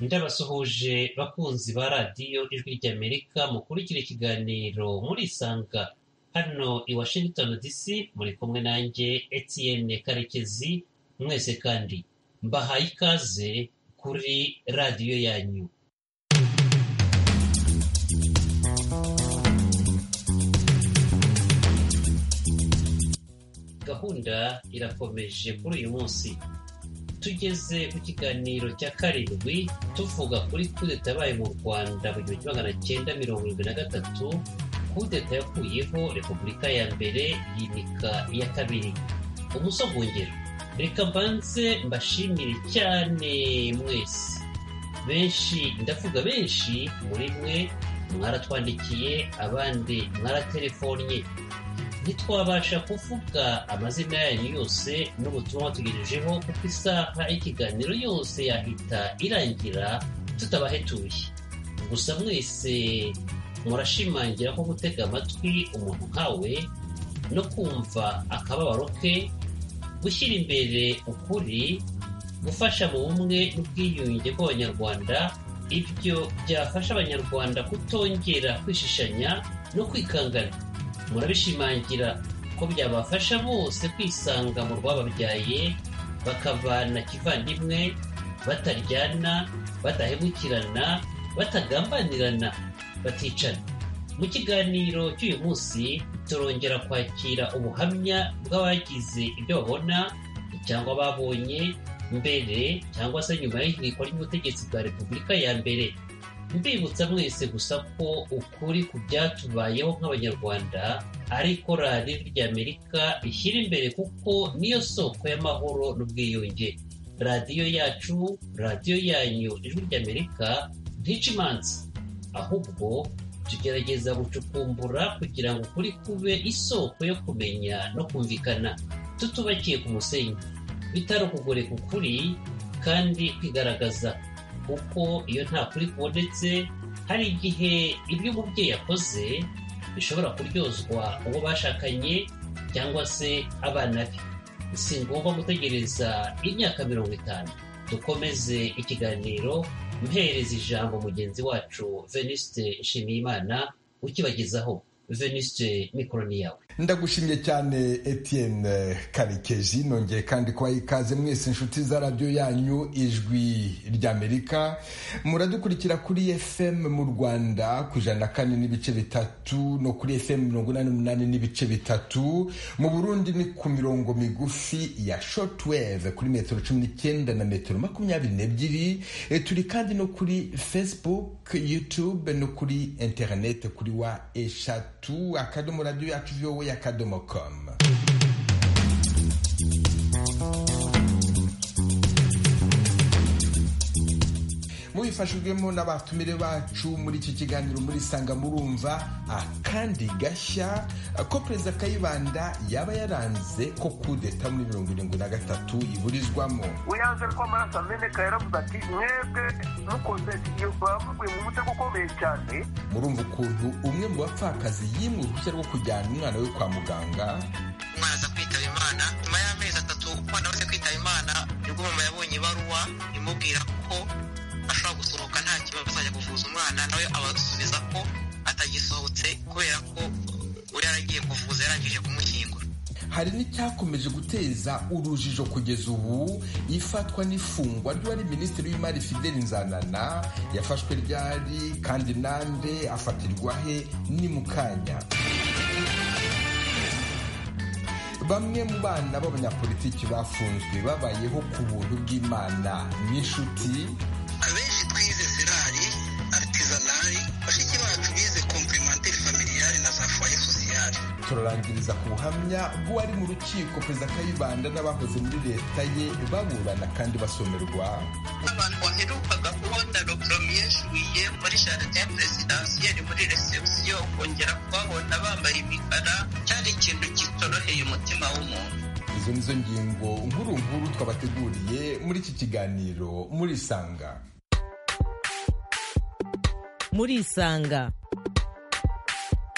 Ndabasuhuje bakunzi ba radiyo ijwi ry'Amerika mukurikira ikiganiro murisanga hano i Washington DC muri kumwe nanjye Etienne Karekezi mwese kandi mbahaye ikaze kuri radiyo yanyu gahunda irakomeje kuri uyu munsi tugeze ku kiganiro cya karindwi tuvuga kuri kudeta yabaye mu rwanda mu gihumbi kimwe magana cyenda mirongo irindwi na gatatu kudeta yakuyeho repubulika ya mbere yimika iya kabiri umusogongero reka mbanze mbashimire cyane mwese benshi ndavuga benshi muri mwe mwaratwandikiye abandi mwaratelefonye ntitwabasha kuvuga amazina yanyu yose n'ubutumwa tugejejeho kuko isaha y'ikiganiro yose yahita irangira tutabahetuye gusa mwese murashimangira ko gutega amatwi umuntu nkawe no kumva akababaro ke gushyira imbere ukuri gufasha mu bumwe n'ubwiyunge bw'abanyarwanda ibyo byafasha abanyarwanda kutongera kwishishanya no kwikangana murabishimangira ko byabafasha bose kwisanga mu rwababyaye bakavana kivandimwe bataryana badahemukirana batagambanirana baticana mu kiganiro cy'uyu munsi turongera kwakira ubuhamya bw'abagize ibyo babona cyangwa babonye mbere cyangwa se nyuma y'ihirikwa ry'ubutegetsi bwa repubulika ya mbere mbibutsa mwese gusa ko ukuri ku byatubayeho nk'abanyarwanda ari korali ry'amerika ishyira imbere kuko niyo soko y'amahoro n'ubwiyunge radiyo yacu radiyo yanyu ijwi ry'amerika ntica imanza ahubwo tugerageza gucukumbura kugira ngo ukuri kube isoko yo kumenya no kumvikana tutubakiye ku musenyi bitari ukugoreka ukuri kandi kwigaragaza kuko iyo nta kuri kubonetse hari igihe ibyo umubyeyi yakoze bishobora kuryozwa uwo bashakanye cyangwa se abana be si ngombwa gutegereza imyaka mirongo itanu dukomeze ikiganiro mpereza ijambo mugenzi wacu venisite nshimiyimana ukibagezaho venisite mikoroni yawe ndagushimye cyane Etienne karekezi nongeye kandi kubaha ikaze mwese inshuti za radiyo yanyu ijwi ry'amerika muradukurikira kuri fm mu rwanda ku ijana na kane n'ibice bitatu no kuri fm mirongo inani n'umunani n'ibice bitatu mu burundi ni ku mirongo migufi ya shotweve kuri metero cumi n'icyenda na metero makumyabiri n'ebyiri e, turi kandi no kuri facebook youtube no kuri interinete kuri wa eshatu tu akadomo radiyo yacu vowe akadomo komu mubifashijwemo n'abatumire bacu muri iki kiganiro muri sanga murumva akandi gashya ko perezida kayibanda yaba yaranze ko kudeta muri mirongo irindwi na gatatu iburizwamo uyanze ko amaraso ameneka yaravuze ati mwebwe mukoze bamuguye mu mutego ukomeye cyane murumva ukuntu umwe mu bapfakazi yimwe uruhushya rwo kujyana umwana we kwa muganga umwana aza kwitaba imana nyuma y'amezi atatu umwana amaze kwitaba imana nibwo mama yabonye ibaruwa imubwira ko ashobora gusohoka nta kibazo azajya kuvuza umwana nawe abasubiza ko atagisohotse kubera ko uri yaragiye kuvuza yarangije kumushyingura hari n'icyakomeje guteza urujijo kugeza ubu ifatwa n'ifungwa ry'uwari minisitiri w'imari fideli nzanana yafashwe ryari kandi nande afatirwa he ni mu kanya bamwe mu bana b'abanyapolitiki bafunzwe babayeho ku buntu bw'imana n'inshuti abenshi twize serari aritisanari bashiki bacu bize komperimenteri familiyari na za foye sosiyari turarangiriza ku buhamya bw'uwari mu rukiko perezida kayibanda n'abahoze muri leta ye baburana kandi basomerwa abantu baherukaga kubona dogoromi yeshuye muri jaride ya perezidansiyeri muri resebusiyo kongera kubabona bambaye imikara cyari ikintu kitoroheye umutima w'umuntu izo nizo ngingo nkuru nkuru twabateguriye muri iki kiganiro muri isanga muri isanga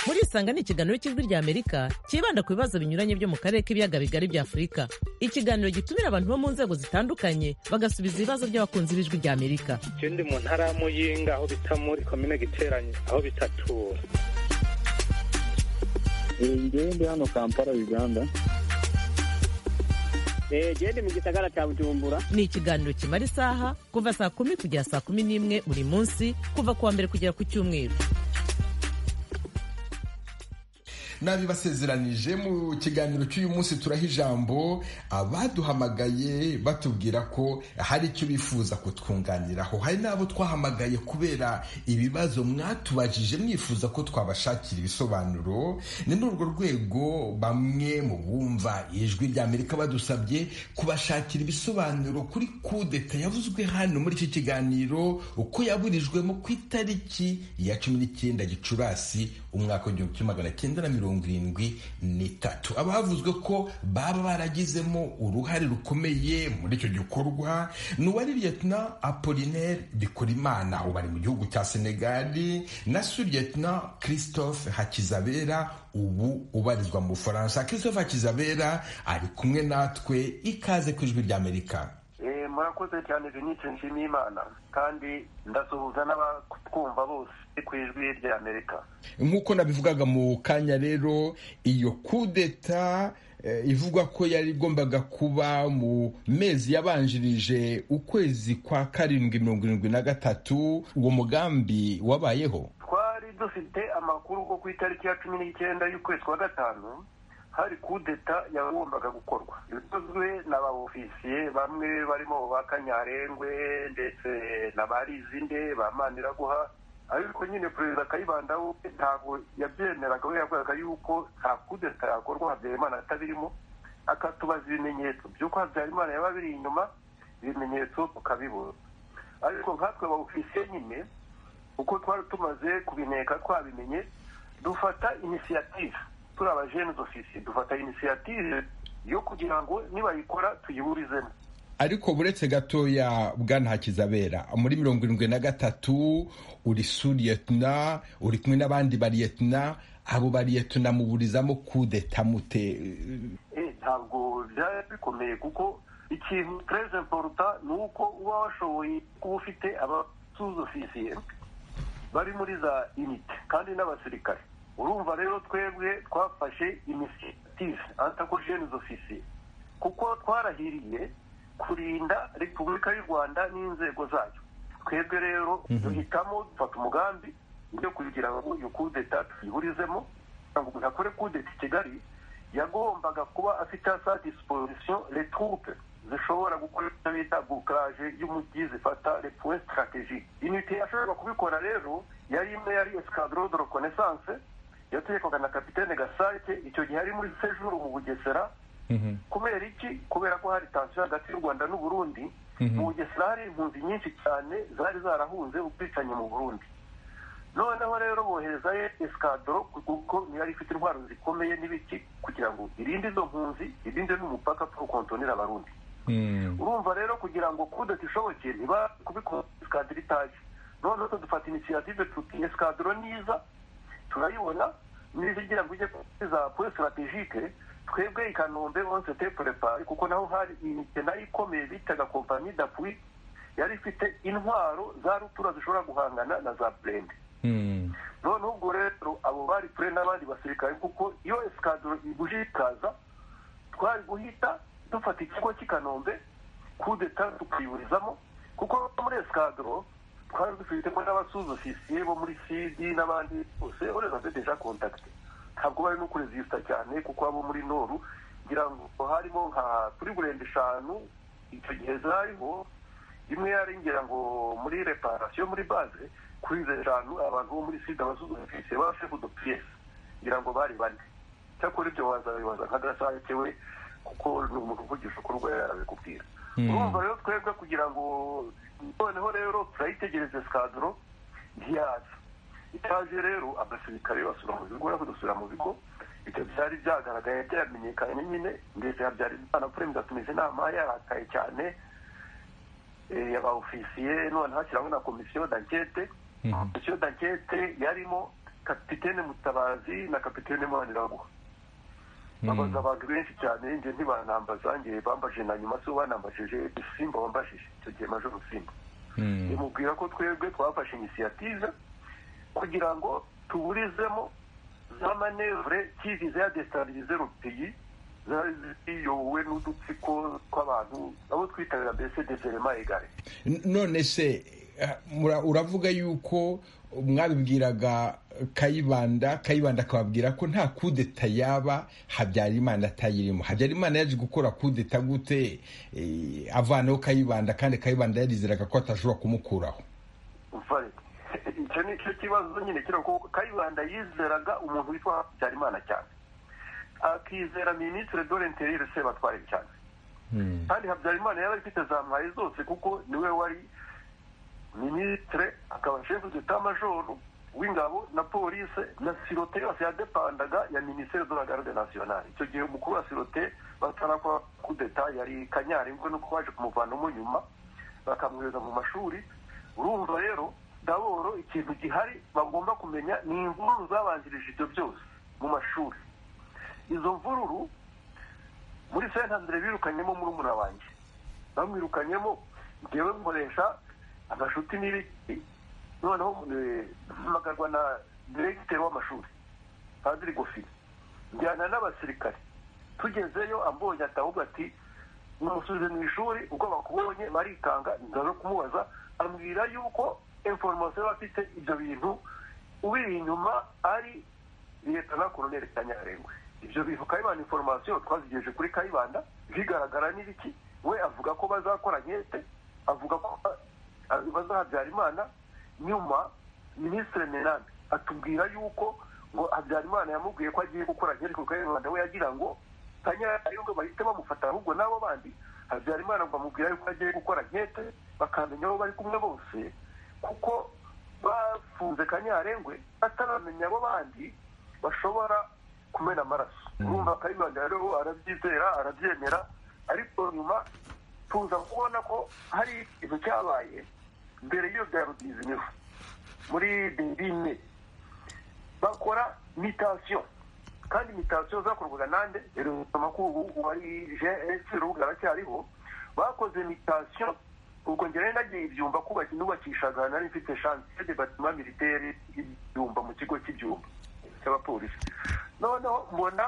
muri isanga ni ikiganiro cy'ijwi rya amerika cyibanda ku bibazo binyuranye byo mu karere k'ibiyaga bigari bya afurika ikiganiro gitumira abantu bo mu nzego zitandukanye bagasubiza ibibazo by'abakunzi b'ijwi rya amerika icyo ndi mu ntara ya muyinga aho bita muri komine giteranye aho bitatura ngewe ndi hano kampala uganda gende mu gisagara cya bujumbura ni ikiganiro kimara isaha kuva saa kumi kugera saa kumi n'imwe buri munsi kuva ku wa mbere kugera ku cyumweru nabibasezeranije mu kiganiro cy'uyu munsi turaha ijambo abaduhamagaye batubwira ko hari icyo bifuza kutwunganiraho hari n'abo twahamagaye kubera ibibazo mwatubajije mwifuza ko twabashakira ibisobanuro ni muri urwo rwego bamwe mu bumva ijwi rya amerika badusabye kubashakira ibisobanuro kuri kudeta yavuzwe hano muri iki kiganiro uko yaburijwemo ku itariki ya cumi n'icyenda gicurasi umwaka w'igihumbi kimwe magana cyenda na mirongo irindwi n'itatu abavuzwe ko baba baragizemo uruhare rukomeye muri icyo gikorwa ni uwari liyetona apolinaire bikorimana ubu ari mu gihugu cya senegali na su liyetona christophe hakizabera ubu ubarizwa mu bufaransa christophe hakizabera ari kumwe natwe ikaze ku ijwi ry'amerika murakoze cyane denise nshimiyimana kandi ndasuhuza n'abatwumva bose ku ijwi ry'amerika nk'uko nabivugaga mu kanya rero iyo kudeta ivugwa ko yari igombaga kuba mu mezi yabanjirije ukwezi kwa karindwi mirongo irindwi na gatatu uwo mugambi wabayeho twari dufite amakuru ko ku itariki ya cumi n'icyenda y'ukwezi kwa gatanu hari kudeta yagombaga gukorwa bikozwe n'abofisiye bamwe barimo ba kanyarengwe ndetse na ba rizinde ba maniraguha ariko nyine perezida kayibandaho ntabwo yabyemeraga we yavugaga yuko nta kudeta yakorwa habyarimana atabirimo akatubaza ibimenyetso by'uko habyarimana yaba biri inyuma ibimenyetso tukabibura ariko nkatwe abofisiye nyine uko twari tumaze kubineka twabimenye dufata inisiyativu turi abajene dufise dufata inisiyative yo kugira ngo nibayikora tuyiburizemo ariko buretse gatoya bwana hakizabera muri mirongo irindwi na gatatu uri suriyetuna uri kumwe n'abandi bariyetuna abo bariyetuna muburizamo kudeta mute ntabwo byari bikomeye kuko ikintu tres importa ni uko uba washoboye kuba ufite abasuzofisiye bari muri za inite kandi n'abasirikare urumva rero twebwe twafashe inisiyative antakojene ofisi kuko twarahiriye kurinda repubulika y'u rwanda n'inzego zayo twebwe rero duhitamo dufata umugambi yo kugira ngo iyo kudeta tuyiburizemo kugira ngo umuntu akore kudeta i kigali yagombaga kuba afite a sa disiposisiyo retroupe zishobora gukora icyo bita bukaraje y'umujyi zifata repuwe sitarateji inite yashoboraga kubikora rero yari imwe yari esikadoro de rekonesanse yategekwaga na kapitene gasake icyo gihe ari muri sejuru mu bugesera kubera iki kubera ko hari tansiyo hagati y'u rwanda n'u burundi mu bugesera hari impunzi nyinshi cyane zari zarahunze ubwicanyi mu burundi noneho rero boherezayo esikadoro kuko niyo yari ifite intwaro zikomeye n'ibiti kugira ngo irinde izo mpunzi irinde n'umupaka turukontonera abarundi urumva rero kugira ngo kudeta ishoboke iba kubikora esikadoro itaje noneho dufata inisiyative tuti esikadoro niza turayibona n'izigira ngo ujye kuri za puwe sitarategike twebwe i kanombe onse tepulepari kuko naho hari imike nayo ikomeye bitaga kompanyi dapwi yari ifite intwaro za rutura zishobora guhangana na za burende noneho ubwo rero abo bari pure n'abandi basirikare kuko iyo esikadoro iguje ikaza twari guhita dufata ikigo cy'i kanombe kudeta tukayiburizamo kuko muri esikadoro twari dufitemo n'abasuzofisiye bo muri sidi n'abandi bose ureba bafite deja kontakite ntabwo bari no kurezisita cyane kuko abo muri noru ngira ngo harimo nka kuri burenda eshanu icyo gihe zariho imwe yari ngira ngo muri reparasiyo muri baze kuri izo eshanu abantu bo muri sida abasuzofisiye bafite udupiyesi ngira ngo bari bane cyakora ibyo wazabibaza nka gasake we kuko ni umuntu uvugisha ukuri ubwo yari yarabikubwira urumva rero twebwe kugira ngo noneho rero turayitegereza sikadoro ntiyaza itaje rero abasirikare basura mu bigo nako dusura mu bigo ibyo byari byagaragaye byamenyekanye nyine ndetse habyari imana perezida tumeze inama yarakaye cyane aba ofisiye none hashyiraho na komisiyo dankete komisiyo dankete yarimo kapitene mutabazi na kapitene maniraguha babaza abantu benshi cyane njye ntibanambaza njye bambaje na nyuma so banambajije simba wambajije icyo gihe maje simba bimubwira ko twebwe twafashe inisiyative kugira ngo tuburizemo za manevure kivize ya desitabilize rupiyi zari ziyobowe n'udutsiko tw'abantu abo twitabira mbese deserema egare none se eh, mura- uravuga yuko mwabibwiraga kayibanda kayibanda akababwira ko nta kudeta yaba habyarimana atayirimo habyarimana yaje gukora kudeta gute eh, avanaho kayibanda kandi kayibanda yarizeraga ko atashobora kumukuraho vare icyo ni cyo kibazo nyine kiriho kuko kayibanda yizeraga umuntu witwa habyarimana cyane akizera minisitiri dorenterire sebatware cyane kandi habyarimana yari afite za mwayi zose kuko niwe wari minisitire akaba shefu d'etat majoro w'ingabo na polise na sirote yose yadepandaga ya minisiteri de la garde nationale icyo gihe umukuru wa sirote batarakora kudeta yari kanyari ngo nuko baje kumuvanamo nyuma bakamwohereza mu mashuri urumva rero daboro ikintu gihari bagomba kumenya ni imvururu zabanjirije ibyo byose mu mashuri izo mvururu muri sentandere birukanyemo murumuna wanjye bamwirukanyemo ngewe nkoresha amashuti n'ibiti noneho eh, mpamagarwa na diregiteri w'amashuri padiri gofini njyana n'abasirikare tugezeyo ambonye atahubwo ati numusubize mu ishuri ubwo bakubonye barikanga ndaza kumubaza ambwira yuko inforomasiyo yaba afite ibyo bintu ubiri inyuma ari leta na koloneli kanyarengwe ibyo bintu kayibanda inforomasiyo twazigejeje kuri kayibanda bigaragara n'ibiki we avuga ko bazakora nkete avuga ko ba- bazahabyarimana nyuma minisitiri menande atubwira yuko ngo habyarimana yamubwiye ko agiye gukora nkete kuko kayibanda we yagira ngo kanyarengwe bahite bamufata ahubwo n'abo bandi habyarimana bamubwira yuko agiye gukora nkete bakamenya aho bari kumwe bose kuko bafunze kanyarengwe bataramenya abo bandi bashobora kumena amaraso urumva kayibanda rero arabyizera arabyemera ariko nyuma tuza kubona ko hari ikintu cyabaye mbere y'iyo bya rudizimiho muri berine bakora mitasiyo kandi mitasiyo zakorwaga nande ubu ari gs urubuga aracyariho bakoze mitasiyo ubwo njye rero nagiye ibyumba kubaki nubakishaga nari mfite chantier de batiment militaire ibyumba mu kigo cy'ibyumba cy'abapolisi noneho mbona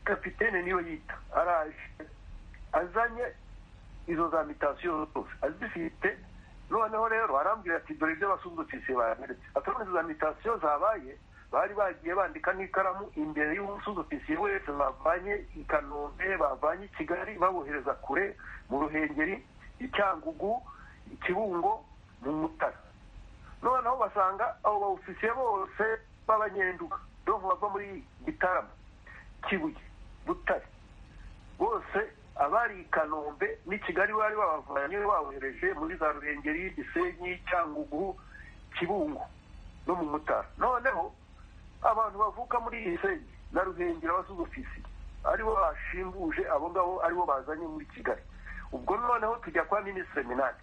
kapitene niyo yita araje azanye izo za mitasiyo zose azifite noneho rero arambwira ati dore ibyo abasuzugutse baranyeretse atari izo za mitasiyo zabaye bari bagiye bandika n'ikaramu imbere y'umusuzugutse wese bavanye i kanombe bavanye i kigali babohereza kure mu ruhengeri i cyangugu i kibungo mu mutara noneho basanga abo baofisiye bose b'abanyenduga donko bava muri gitarama kibuye butare bose abari i kanombe n'i kigali bari babavanye babohereje muri za ruhengeri gisenyi cyangugu kibungo no mu mutara noneho abantu bavuka muri gisenyi na ruhengeri abasuzofisi aribo bashimbuje abo ngabo aribo bazanye muri kigali ubwo noneho tujya kwa minisitiri minani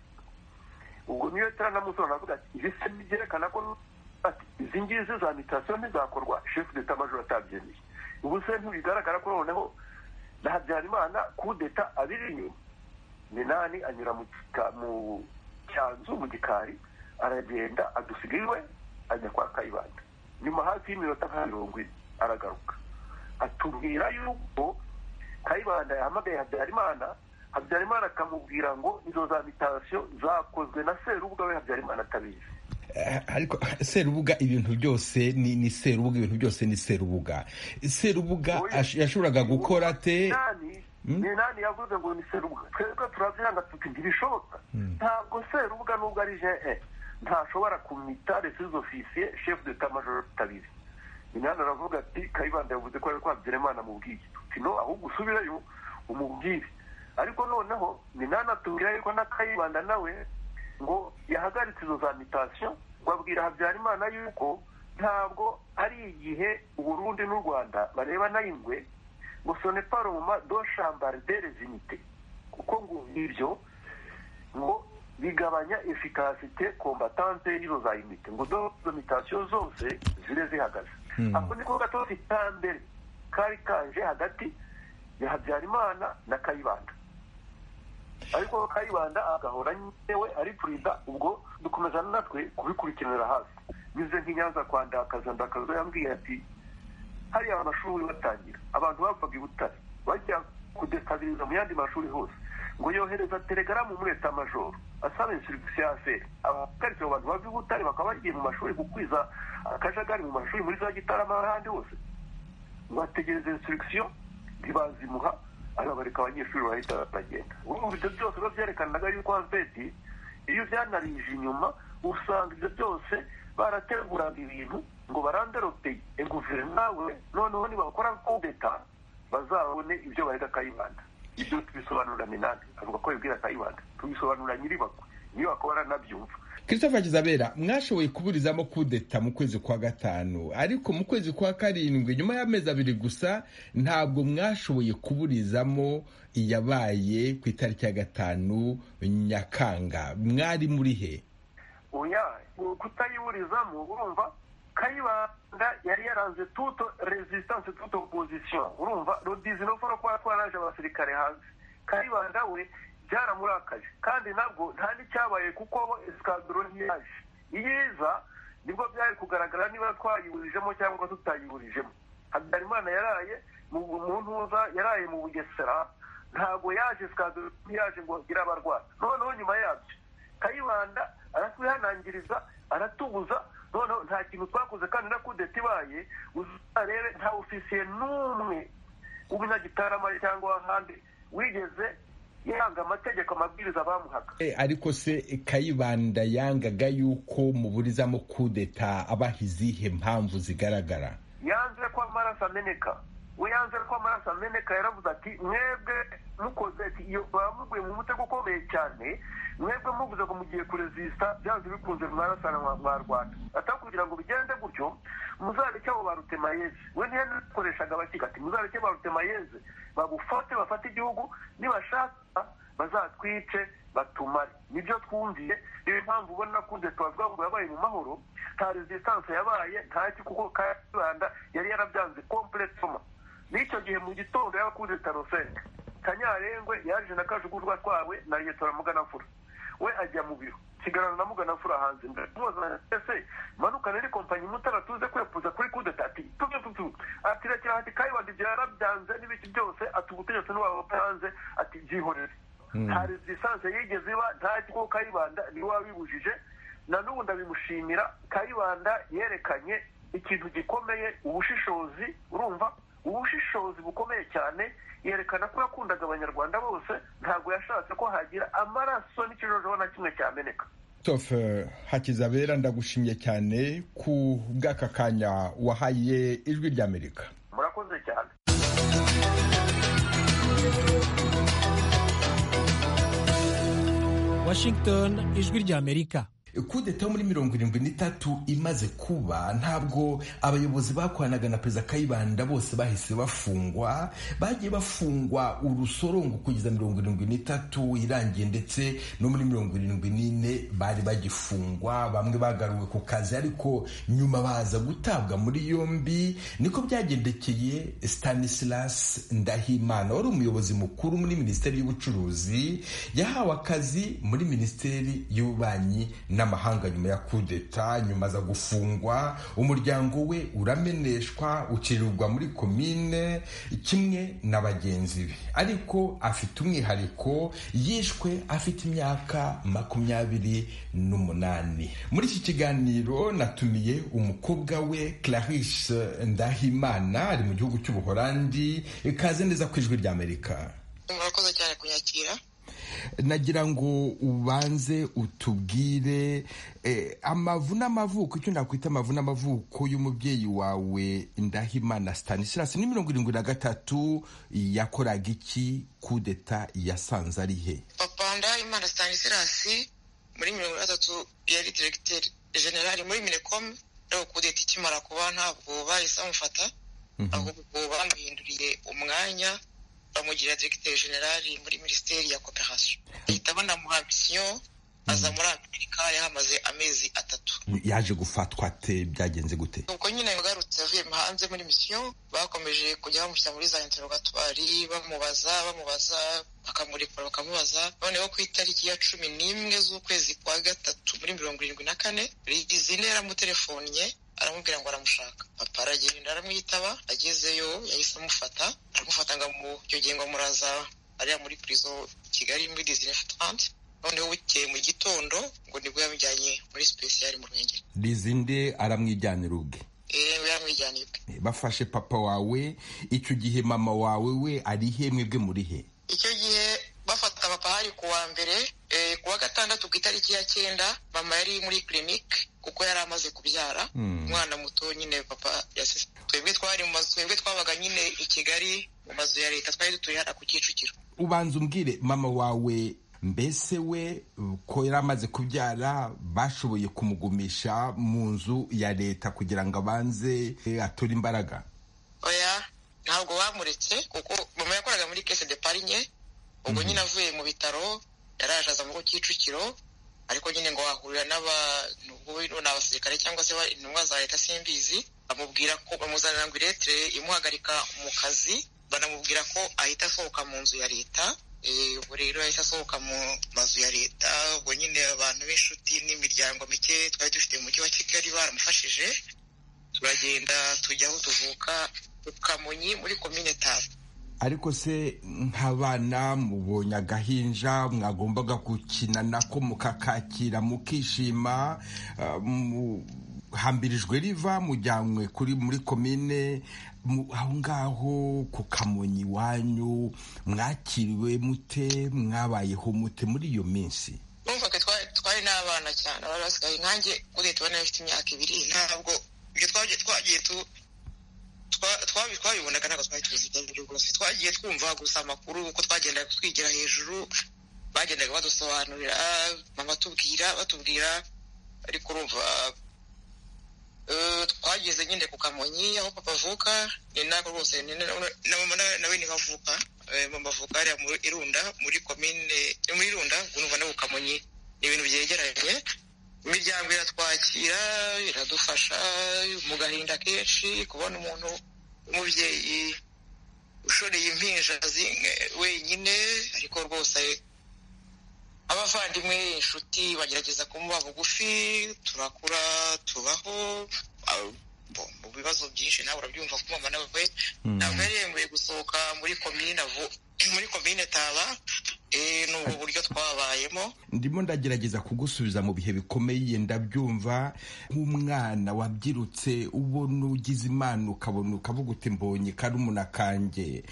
ubwo niyo turanamusoro aravuga ati ibi se byerekana ko ati izi ngizi za mitasiyo ntizakorwa shefu deta majoro atabyemeye ubu se ntibigaragara ko noneho na habyarimana kudeta abiri inyuma minani anyura mu Gika- mu cyanzu mu gikari aragenda adusiga iwe ajya kwa kayibanda nyuma hafi y'iminota nka mirongo ine aragaruka atubwira yuko kayibanda yahamagaye habyarimana habyarimana akamubwira ngo izo za mitasiyo zakozwe na serubuga we habyarimana atabizi Eh, ariko serubuga ibintu byose ni, ni serubuga ibintu byose ni serubuga serubuga Oya. ash- yashoboraga gukora ate Minani- minani yavuze ngo ni serubuga twebwe turabyanga tuti ntibishoboka ntabwo serubuga nubwo ari je ntashobora kumita resis ofisiye chef de tamajoro tabizi minani aravuga ati kayibanda yavuze ko ari ko habyarimana amubwiye tuti no ahubwo usubirayo umubwire ariko noneho minani atubwira yuko na kayibanda nawe ngo yahagaritse izo za mitasiyo ngo abwira habyarimana yuko ntabwo ari igihe uburundi n'u rwanda barebana ingwe ngo sone paroma do shambare de rezimite kuko ngo ibyo ngo bigabanya efikasite kombatante y'iro za imite ngo do izo mitasiyo zose zire zihagaze ako niko gatozi ka mbere kari kanje hagati ya habyarimana na kayibanda ariko kayibanda agahora yewe ari perezida ubwo dukomeza natwe kubikurikiranira hafi nyuze nk'inyanza kwa ndakaza ndakaza yambwiye ati hariya amashuri batangira abantu bavaga i butare bajya kudekabiriza mu yandi mashuri hose ngo yohereza telegaramu umweta amajoro asaba insurigisiyo ya feri abahagaritse abo bantu bava i butare bakaba bagiye mu mashuri gukwiza akajagari mu mashuri muri za gitarama n'ahandi hose bategereza insurigisiyo ntibazimuha arabareka abanyeshuri barahita batagenda ubu ibyo byose biba byerekanaga yuko azbeti iyo byanarije inyuma usanga ibyo byose barateguraga ibintu ngo baranderoteye guverinoma we noneho nibakora kudeta bazabone ibyo barega kayibanda ibyo tubisobanura minani avuga ko yabwira kayibanda tubisobanura nyiribako nyiribako baranabyumva christopher kizabera mwashoboye kuburizamo kudeta mu kwezi kwa gatanu ariko mu kwezi kwa karindwi nyuma y'amezi abiri gusa ntabwo mwashoboye kuburizamo iyabaye ku itariki ya gatanu nyakanga mwari muri he oya kutayiburizamo urumva kayibanda yari yaranze tuto resistance tuto opposition urumva rudizinofono kuba twaraje abasirikare hanze kayibanda we byaramurakaje kandi nabwo nta n'icyabaye kuko bo esikadoro ntiyaje iyo iza nibwo byari kugaragara niba twayiburijemo cyangwa tutayiburijemo habyarimana yaraye mu mu ntuza yaraye mu bugesera ntabwo yaje esikadoro ntiyaje ngo igire abarwayi noneho nyuma yabyo kayibanda aratwihanangiriza aratubuza noneho nta kintu twakoze kandi na kudeta ibaye uzarebe nta ofisiye n'umwe w'umunyagitarama cyangwa ahandi wigeze yanga amategeko amabwiriza bamuhaga E, ariko se kayibanda yangaga yuko muburizamo kudeta abaha izihe mpamvu zigaragara yanze ko amaraso ameneka we yanze ko amaraso ameneka yaravuze ati mwebwe mukoze ati iyo bamuguye mu mutego ukomeye cyane mwebwe muvuze ngo mugiye kurezisita byanze bikunze mwarasana mwarwana atari kugira ngo bigende gutyo muzareke abo ba rutemayeze we ntiyakoreshaga abakika ati muzareke ba rutemayeze bagufate bafate igihugu nibashaka bazatwice batumare nibyo twumviye niyo mpamvu ubona kunze tubavuga ngo yabaye mu mahoro nta resistance yabaye ntaki kuko kayibanda yari yarabyanze kompletoma n'icyo gihe mu gitondo yabakunze tarosenga kanyarengwe yaje na kajugurwa twawe na ryetora muganafura we ajya mu biro kigarana na muganafura hanze ndamubaza ese manukane ni kompanyi mutara tuze kwepuza kuri kudeta ati tuve tutu ati rekera ati kayibanda ibyo yarabyanze n'ibiki byose ati ubutegetsi n'ubaba hanze ati byihorere nta resistance yigeze iba nta kigo kayibanda niwe wabibujije na n'ubu ndabimushimira kayibanda yerekanye ikintu gikomeye ubushishozi urumva ubushishozi bukomeye cyane yerekana ko yakundaga abanyarwanda bose ntabwo yashatse ko hagira amaraso n'ikijojoba na kimwe cyameneka christophe hakizabera ndagushimye cyane ku bw'aka kanya wahaye ijwi ry'amerika murakoze cyane Washington ijwi ry'Amerika kudeta yo muri mirongo irindwi n'itatu imaze kuba ntabwo abayobozi bakoranaga na perezida kayibanda bose bahise bafungwa bagiye bafungwa urusorongo kugeza mirongo irindwi n'itatu irangiye ndetse no muri mirongo irindwi n'ine bari bagifungwa bamwe bagaruwe ku kazi ariko nyuma baza gutabwa muri yombi niko byagendekeye stanislas ndahimana wari umuyobozi mukuru muri minisiteri y'ubucuruzi yahawe akazi muri minisiteri y'ububanyi n'amahanga amahanga nyuma ya kudeta nyuma aza gufungwa umuryango we urameneshwa ucirirwa muri komine kimwe na bagenzi be ariko afite umwihariko yishwe afite imyaka makumyabiri n'umunani muri iki kiganiro natumiye umukobwa we clarice ndahimana ari mu gihugu cy'ubuholandi ikaze neza ku ijwi ry'amerika murakoze cyane kunyakira nagira ngo ubanze utubwire eh, amavu n'amavuko icyo nakwita amavu n'amavuko y'umubyeyi wawe ndahimana stanislas ni mirongo irindwi na gatatu yakoraga iki kudeta yasanze ari he papa ndahimana stanislas muri mirongo itandatu yari diregiteri generali muri minekomu rero kudeta ikimara kuba ntabwo bahise bamufata ahubwo bamuhinduriye umwanya bamugira diregiteri generali muri minisiteri ya koperasiyo bahita banamuha misiyo aza muri amerika yahamaze amezi atatu yaje gufatwa ate byagenze gute nuko nyine yagarutse avuye hanze muri misiyo bakomeje kujya bamushyira muri za interogatwari bamubaza bamubaza bakamurikura bakamubaza noneho ku itariki ya cumi n'imwe z'ukwezi kwa gatatu muri mirongo irindwi na kane rizine yaramutelefonnye aramubwira ngo aramushaka papa aragenda aramwitaba agezeyo yahise amufata aramufata ngo amuyogeye ngo amuraza ariya muri purizo i kigali muri disine fatante noneho bukeye mu gitondo ngo nibwo yamujyanye muri sipesiyari mu ruhengeri rizinde aramwijyanira ubwe yewe yamwijyaniye ubwe bafashe papa wawe icyo gihe mama wawe we ari he mwebwe muri he icyo gihe bafata papa hari ku wa mbere eh, ku wa gatandatu ku itariki ya cyenda mama yari muri kirinike kuko yari amaze kubyara umwana muto nyine papa yasese twebwe twari mu mazu twebwe twabaga nyine i kigali mu mazu ya leta twari dutuye hariya ku kicukiro ubanza umbwire mama wawe mbese we ko yari amaze kubyara bashoboye kumugumisha mu nzu ya leta kugira ngo abanze eh, ature imbaraga oya ntabwo bamuretse kuko mama yakoraga muri kese de parinye ubwo nyine avuye mu bitaro yaraje aza mu kicukiro ariko nyine ngo wahurira n'abantu ubwo ni abasirikare cyangwa se ba- intumwa za leta simbizi bamubwira ko bamuzanira ngo iretire imuhagarika mu kazi banamubwira ko ahita asohoka mu nzu ya leta Eh, ubwo rero yahise asohoka mu mazu ya leta ubwo nyine abantu b'inshuti n'imiryango mike twari dufite mu mujyi wa kigali baramufashije turagenda tujya aho tuvuka ku kamonyi muri komine tanu ariko se nk'abana mubonye agahinja mwagombaga gukina nako mukakakira mukishima ah, mu- hambirijwe riva mujyanywe kuri muri komine mu- aho ngaho ku kamonyi iwanyu mwakiriwe mute mwabayeho mute muri iyo minsi numvaga twa- twari n'abana cyane bari basigaye nkanjye uriya tubona bafite imyaka ibiri ntabwo ibyo twagiye twagiye tu- twa- twabi- twabibonaga ntabwo twari tuzi ibyo ari byo rwose twagiye twumva gusa amakuru uko twagendaga twigira hejuru bagendaga badusobanurira mama tubwira batubwira ariko urumva eh, twageze nyine ku kamonyi aho papa avuka ni nako rwose ni na na mama na- nawe niho avuka Eh, mama avuka hariya muri irunda muri komine eh, muri irunda urumva no ku kamonyi ni ibintu byegeranye imiryango iratwakira iradufasha mu gahinda kenshi kubona umuntu w'umubyeyi ushoreye impinja zi- wenyine ariko rwose abavandimwe inshuti bagerageza kumuba bugufi turakura tubaho Ah, bo- mu bibazo byinshi nawe urabyumva ko mama nawe ntabwo yari yemewe gusohoka muri komine avu- muri komine taba Eh, ni ubwo buryo twabayemo ndimo ndagerageza kugusubiza mu bihe bikomeye ndabyumva nk'umwana wabyirutse ubona ugize imana ukabona ukavuga uti mbonye karumuna kanjye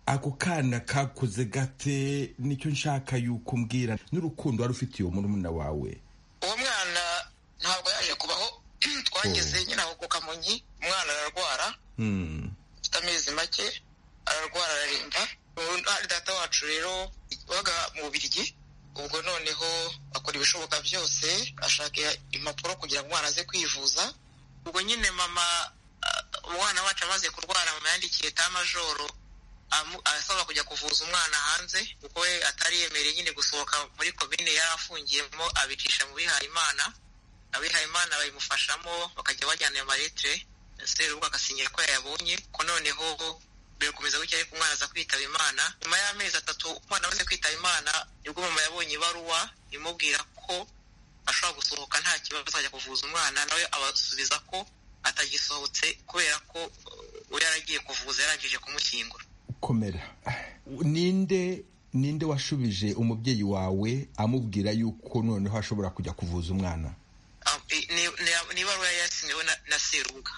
ako kana kakuze gate nicyo nshaka yuko umbwira n'urukundo wari ufitiye uwo murumuna wawe uwo mwana ntabwo yaje kubaho twageze nyine aho ku kamonyi umwana ararwara Hmm. afite amezi make ararwara ararimba Ubu ari data wacu rero wabaga mu bubirigi ubwo noneho akora ibishoboka byose ashaka impapuro kugira ngo umwana aze kwivuza ubwo nyine mama ah, umwana wacu amaze kurwara mama yandikiye tamajoro amu- asaba kujya kuvuza umwana hanze kuko we atari yemereye nyine gusohoka muri komine yari afungiyemo abicisha mu bihayimana abihayimana babimufashamo bakajya bajyana ayo maletire serubu agasinyira ko yayabonye ko noneho birakomeza gutya ariko umwana aza kwitaba imana nyuma y'amezi atatu umwana amaze kwitaba imana nibwo mama yabonye ibaruwa imubwira ko ashobora gusohoka nta kibazo azajya kuvuza umwana nawe abasubiza ko atagisohotse kubera ko uh, we yaragiye kuvuza yarangije kumushyingura komera ninde ninde washubije umubyeyi wawe amubwira yuko noneho ashobora kujya kuvuza umwana Ah, i- ni- ni- ni ibaruwa yari yasinyiwe na- na serubuga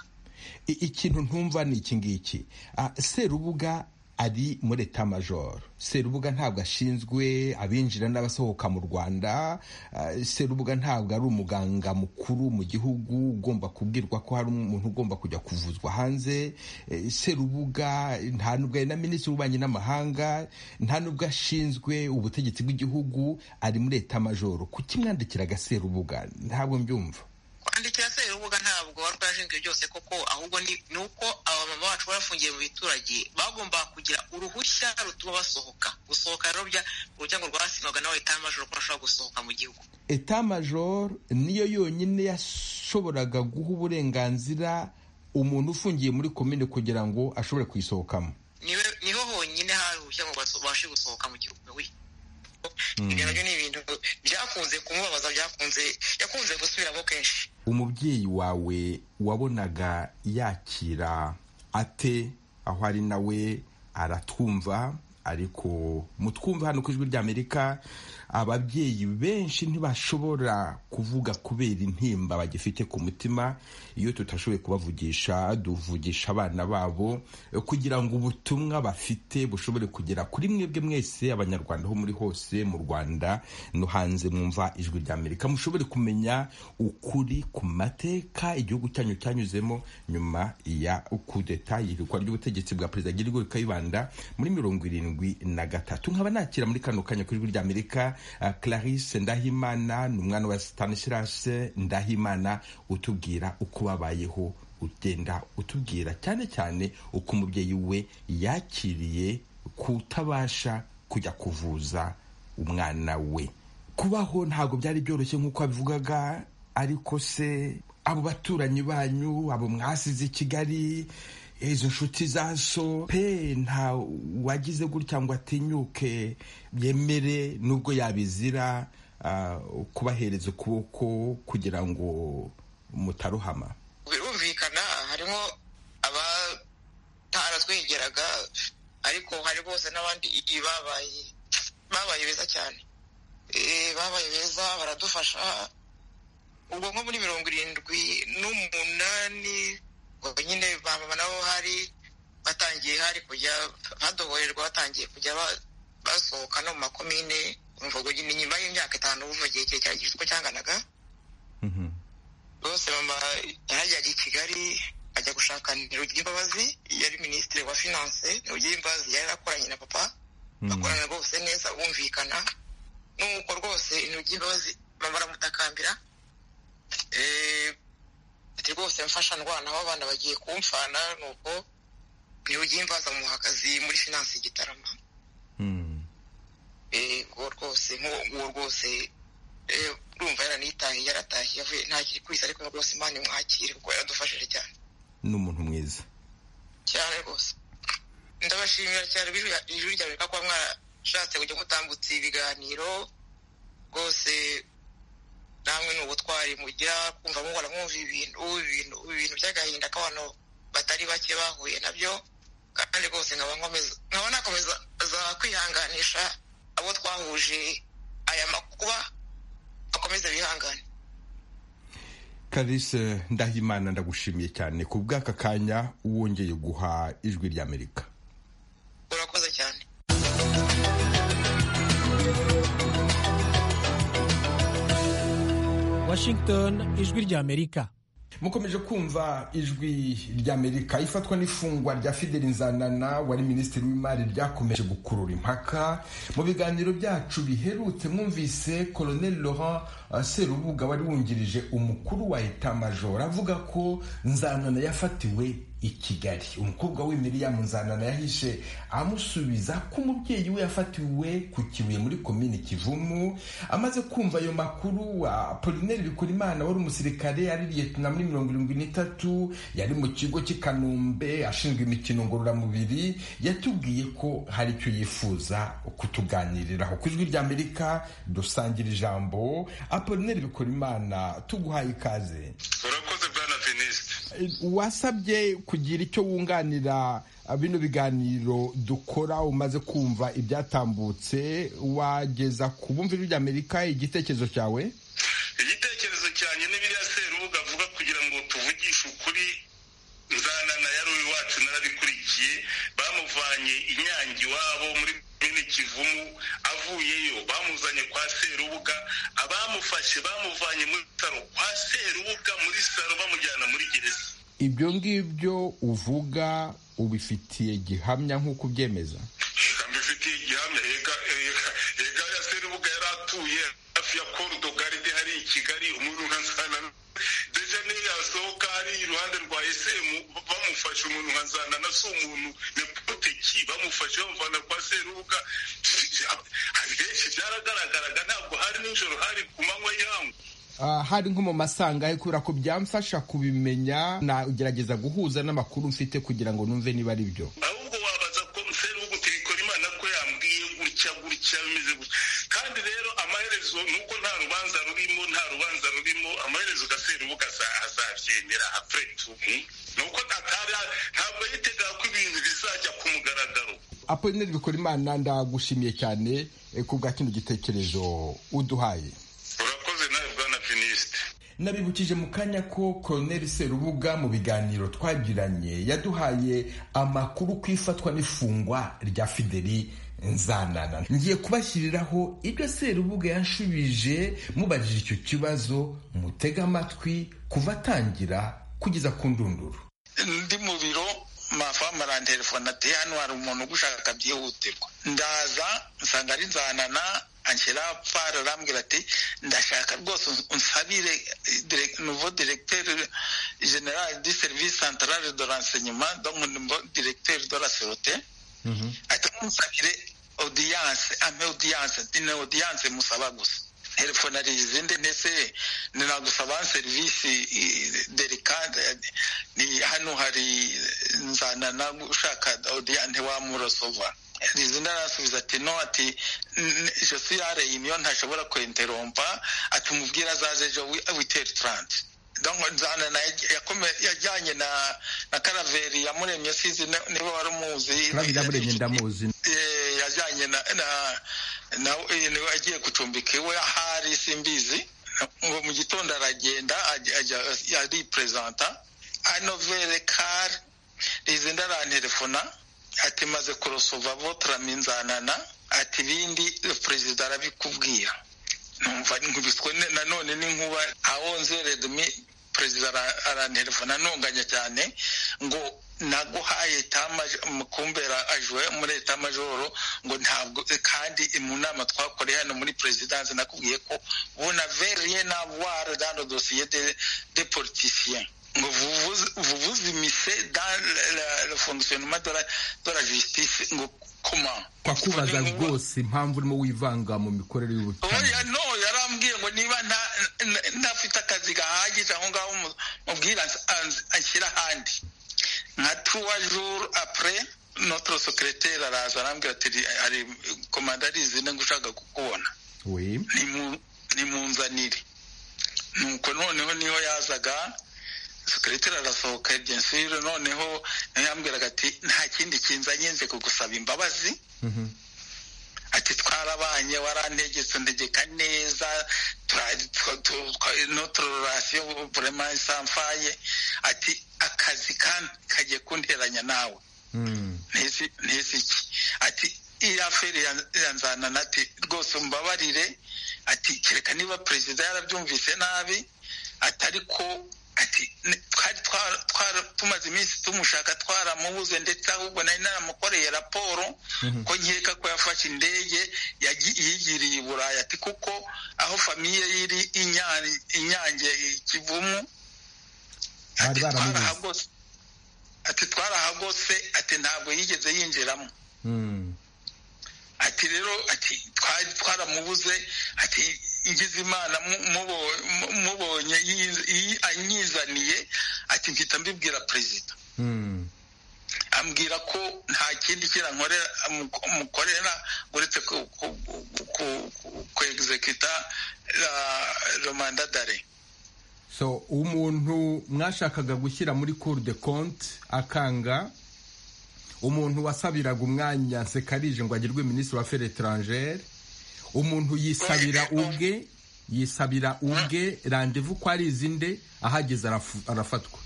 I- ikintu ntumva ni iki ngiki Ah, serubuga ari muri etamajoro serubuga ntabwo ashinzwe abinjira n'abasohoka mu rwanda Ah, serubuga ntabwo ari umuganga mukuru mu gihugu ugomba kubwirwa ko hari umuntu ugomba kujya kuvuzwa hanze Eh, serubuga nta nubwo ari na minisitiri w'ububanyi n'amahanga nta nubwo ashinzwe ubutegetsi bw'igihugu ari muri etamajoro kuki mwandikiraga serubuga ntabwo mbyumva kwandikira serubuga ntabwo ntabwo warwaye ashinzwe byose koko ahubwo ni uko abamama bacu barafungiye mu biturage bagomba kugira uruhushya rutuma basohoka gusohoka rero ururyango rwa sinaga nawe etamajoro ko bashobora gusohoka mu gihugu etamajoro niyo yonyine yashoboraga guha uburenganzira umuntu ufungiye muri komine kugira ngo ashobore kuyisohokamo niho honyine hari uruhushya ngo babashe gusohoka mu gihugu ibyo nabyo ni ibintu byakunze kumubabaza byakunze yakunze gusubiramo kenshi umubyeyi wawe wabonaga yakira ate aho ari nawe aratwumva ariko mutwumva hano ku ijwi ry'amerika ababyeyi benshi ntibashobora kuvuga kubera intimba bagifite ku mutima iyo tutashoboye kubavugisha duvugisha abana babo kugira ngo ubutumwa bafite bushobore kugera kuri mwebwe mwese abanyarwanda aho muri hose mu rwanda no hanze mwumva ijwi ry'amerika mushobore kumenya ukuri ku mateka igihugu cyanyu cyanyuzemo nyuma ya kudeta yirikwa ry'ubutegetsi bwa perezida ry'irigurika y'ibanda muri mirongo irindwi na gatatu nkaba nakira muri kano kanya ku ijwi ry'amerika clarisse ndahimana ni umwana wa stanislas ndahimana utubwira uko babayeho ugenda utubwira cyane cyane uko umubyeyi we yakiriye kutabasha kujya kuvuza umwana we kubaho ntabwo byari byoroshye nk'uko abivugaga ariko se abo baturanyi banyu abo mwasize i kigali izo nshuti za so pe nta wagize gutya ngo atinyuke yemere nubwo yabizira kubahereza ukuboko kugira ngo mutaruhama birumvikana harimo abataratwegeraga ariko hari bose n'abandi babaye babaye beza cyane babaye beza baradufasha ubwo nko muri mirongo irindwi n'umunani nyine bamama nabo hari batangiye hari kujya badohorerwa batangiye kujya basohoka no mu makomine umvugo nyine nyuma y'imyaka itanu uva igihe kirekire uko cyanganaga rwose mama yarajyaga i kigali ajya gushaka ntirugire imbabazi yari minisitiri wa finanse ntirugire imbabazi yari akoranye na papa bakorana rwose neza bumvikana nuko rwose ntirugire imbabazi mama baramutakambira ati rwose mfasha ndwana aho abana bagiye kumfana nuko ntirugiye imbaza muha akazi muri finanse gitarama uwo rwose nk'uwo rwose urumva yaranitahiye yaratahiye avuye ntakiri kwisi ariko rwose imana imwakire kuko yaradufashije cyane ni umuntu mwiza cyane rwose ndabashimira cyane ijwi rya amerika kuba mwarashatse kujya mutambutsa ibiganiro rwose namwe ni ubutwari mugira kumva muhora mwumva ibintu ibintu ibintu by'agahinda k'abantu batari bake bahuye nabyo kandi rwose nkaba nkomeza nkaba nakomeza kwihanganisha abo twahuje aya makuba bakomeza bihangane karisi ndahimana ndagushimiye cyane ku bw'aka kanya wongeye guha ijwi ry'amerika urakoze cyane Washington ijwi ry'Amerika mukomeje kumva ijwi ry'amerika ifatwa n'ifungwa rya fideli nzanana wari minisitiri w'imari ryakomeje gukurura impaka mu biganiro byacu biherutse mwumvise colonel laurent serubuga wari wungirije umukuru wa etamajoro avuga ko nzanana yafatiwe i kigali umukobwa we miriyamu nzanana yahishe amusubiza ko umubyeyi we yafatiwe ku kibuye muri komini kivumu amaze kumva ayo makuru apolineri bikorimana wari umusirikare ari liyetona muri mirongo irindwi n'itatu yari mu kigo cy'i kanombe ashinzwe imikino ngororamubiri yatubwiye ko hari icyo yifuza kutuganiriraho ku ijwi ry'amerika dusangira ijambo apolineri bikorimana tuguhaye ikaze urakoze bwana venisite wasabye kugira icyo wunganira bino biganiro dukora umaze kumva ibyatambutse wageza ku bumvi ry'amerika igitekerezo cyawe igitekerezo cyanjye ni biriya serubuga avuga kugira ngo tuvugishe ukuri nzanana yari iwacu narabikurikiye bamuvanye inyange iwabo muri mini kivumu avuyeyo bamuzanye kwa serubuga abamufashe bamuvanye muri saro kwa serubuga muri saro bamujyana muri gereza ibyo ngibyo uvuga ubifitiye gihamya nk'uko ubyemeza mbifitiye gihamya reka ya serubuga yari atuye hafi ya korudogaride hari i kigali umuntu nka nsanana ejo niyo yasohoka ari iruhande rwa esemu bamufashe umuntu nka nzana na se umuntu nepoteki bamufashe bamuvana kwa serubuga benshi byaragaragaraga ntabwo hari nijoro hari ku manywa y'ihangu hari nko mu masangahe kubera ko byamfasha kubimenya nagerageza guhuza n'amakuru mfite kugira ngo numve niba ari byo ahubwo wabaza ko serubuga utirikora imana ko yambwiye gutya gutya bimeze gutya kandi rero amaherezo nuko nta rubanza rurimo nta rubanza rurimo amaherezo gaserubuga azabyemera apuretu nuko ntabwo yitegaga ko ibintu bizajya ku mugaragaro apolineri bikora imana ndagushimiye cyane ku bwa kino gitekerezo uduhaye urakoze nawe bwana vinisite nabibukije mu kanya ko koroneri serubuga mu biganiro twagiranye yaduhaye amakuru ku ifatwa n'ifungwa rya fideli nzanana ngiye kubashyiriraho ibyo serubuga yashubije mubajije icyo kibazo mutega amatwi kuva atangira kugeza ku ndunduru ndi mu biro mafamu arantelefone ati hano hari umuntu ugushaka byihutirwa ndaza nsanga ari nzanana anshyira pfara arambwira ati ndashaka rwose unsabire nuvo directeur general du service central de renseignement donc nuvo directeur de la sécurité ati unsabire audience ampe audience ni audience musaba gusa telefone ari izindi ndetse ninagusaba serivisi delicate ni hano hari nzanana ushaka audience wamurosova rizina arasubiza ati no ati jesu yareyimiyo ntashobora kwenterompa ati umubwira azaze ejo witeri taranti nzanana yajyanye na na karaveri yamuremye sizi niba wari umuzi yamuremye ndamuzi yajyanye na na agiye gucumbika iwe ahari simbizi ngo mu gitondo aragenda ariperezanta anovere kari rizina arantelefona ati maze kurosova votaramo inzanana ati ibindi perezida arabikubwira numva nkubiswe nanone n'inkuba aho nzeredmi perezida aranterefona ntunganya cyane ngo naguhaye mukumbera ajwe muri etamajoro ngo ntabwo kandi mu nama twakoreye hano muri perezidansi nakubwiye ko bunaveriye navuware dano dosiye de politisiyen ngo vuvuze imise le fonctionnement de la justice ngo koma kwakubaza rwose impamvu urimo wivanga mu mikorere y'ubutabera no yarambwiye ngo niba ntafite akazi gahagije aho ngaho mubwira anshyira ahandi nka trois jours après notre secrétaire araza arambwira ati ari komanda arizine ngo ushaka kukubona nimunzanire nuko noneho niho yazaga sekereteri arasohoka ebyensire noneho yambwiraga ati nta kindi kinzanye nze kugusaba imbabazi ati twarabanye warantegetse ndegeka neza notre relation vraiment isamfaye ati akazi kagiye kunteranya nawe ntizi iki ati iya feri yanzanana ati rwose mbabarire ati kereka niba perezida yarabyumvise nabi atari ko ati twari tumaze iminsi tumushaka twaramubuze ndetse ahubwo nari naramukoreye raporo ko nkeka ko yafashe indege yigiriye i burayi ati kuko aho famiye iri inyange kivumu ati twarahagose ati ntabwo yigeze yinjiramo ati rero ati twaramubuze ati ngize imana mubonye anyizaniye ati mpita mbibwira perezida ambwira ko nta kindi kirankorera mukorera uretse kwegizekita romanda dare so umuntu mwashakaga gushyira muri cour de compte akanga umuntu wasabiraga umwanya sekarije ngo agirwe minisitiri wa feri etarangere umuntu yisabira ubwe yisabira ubwe randevu ko ari izinde ahageze arafatwa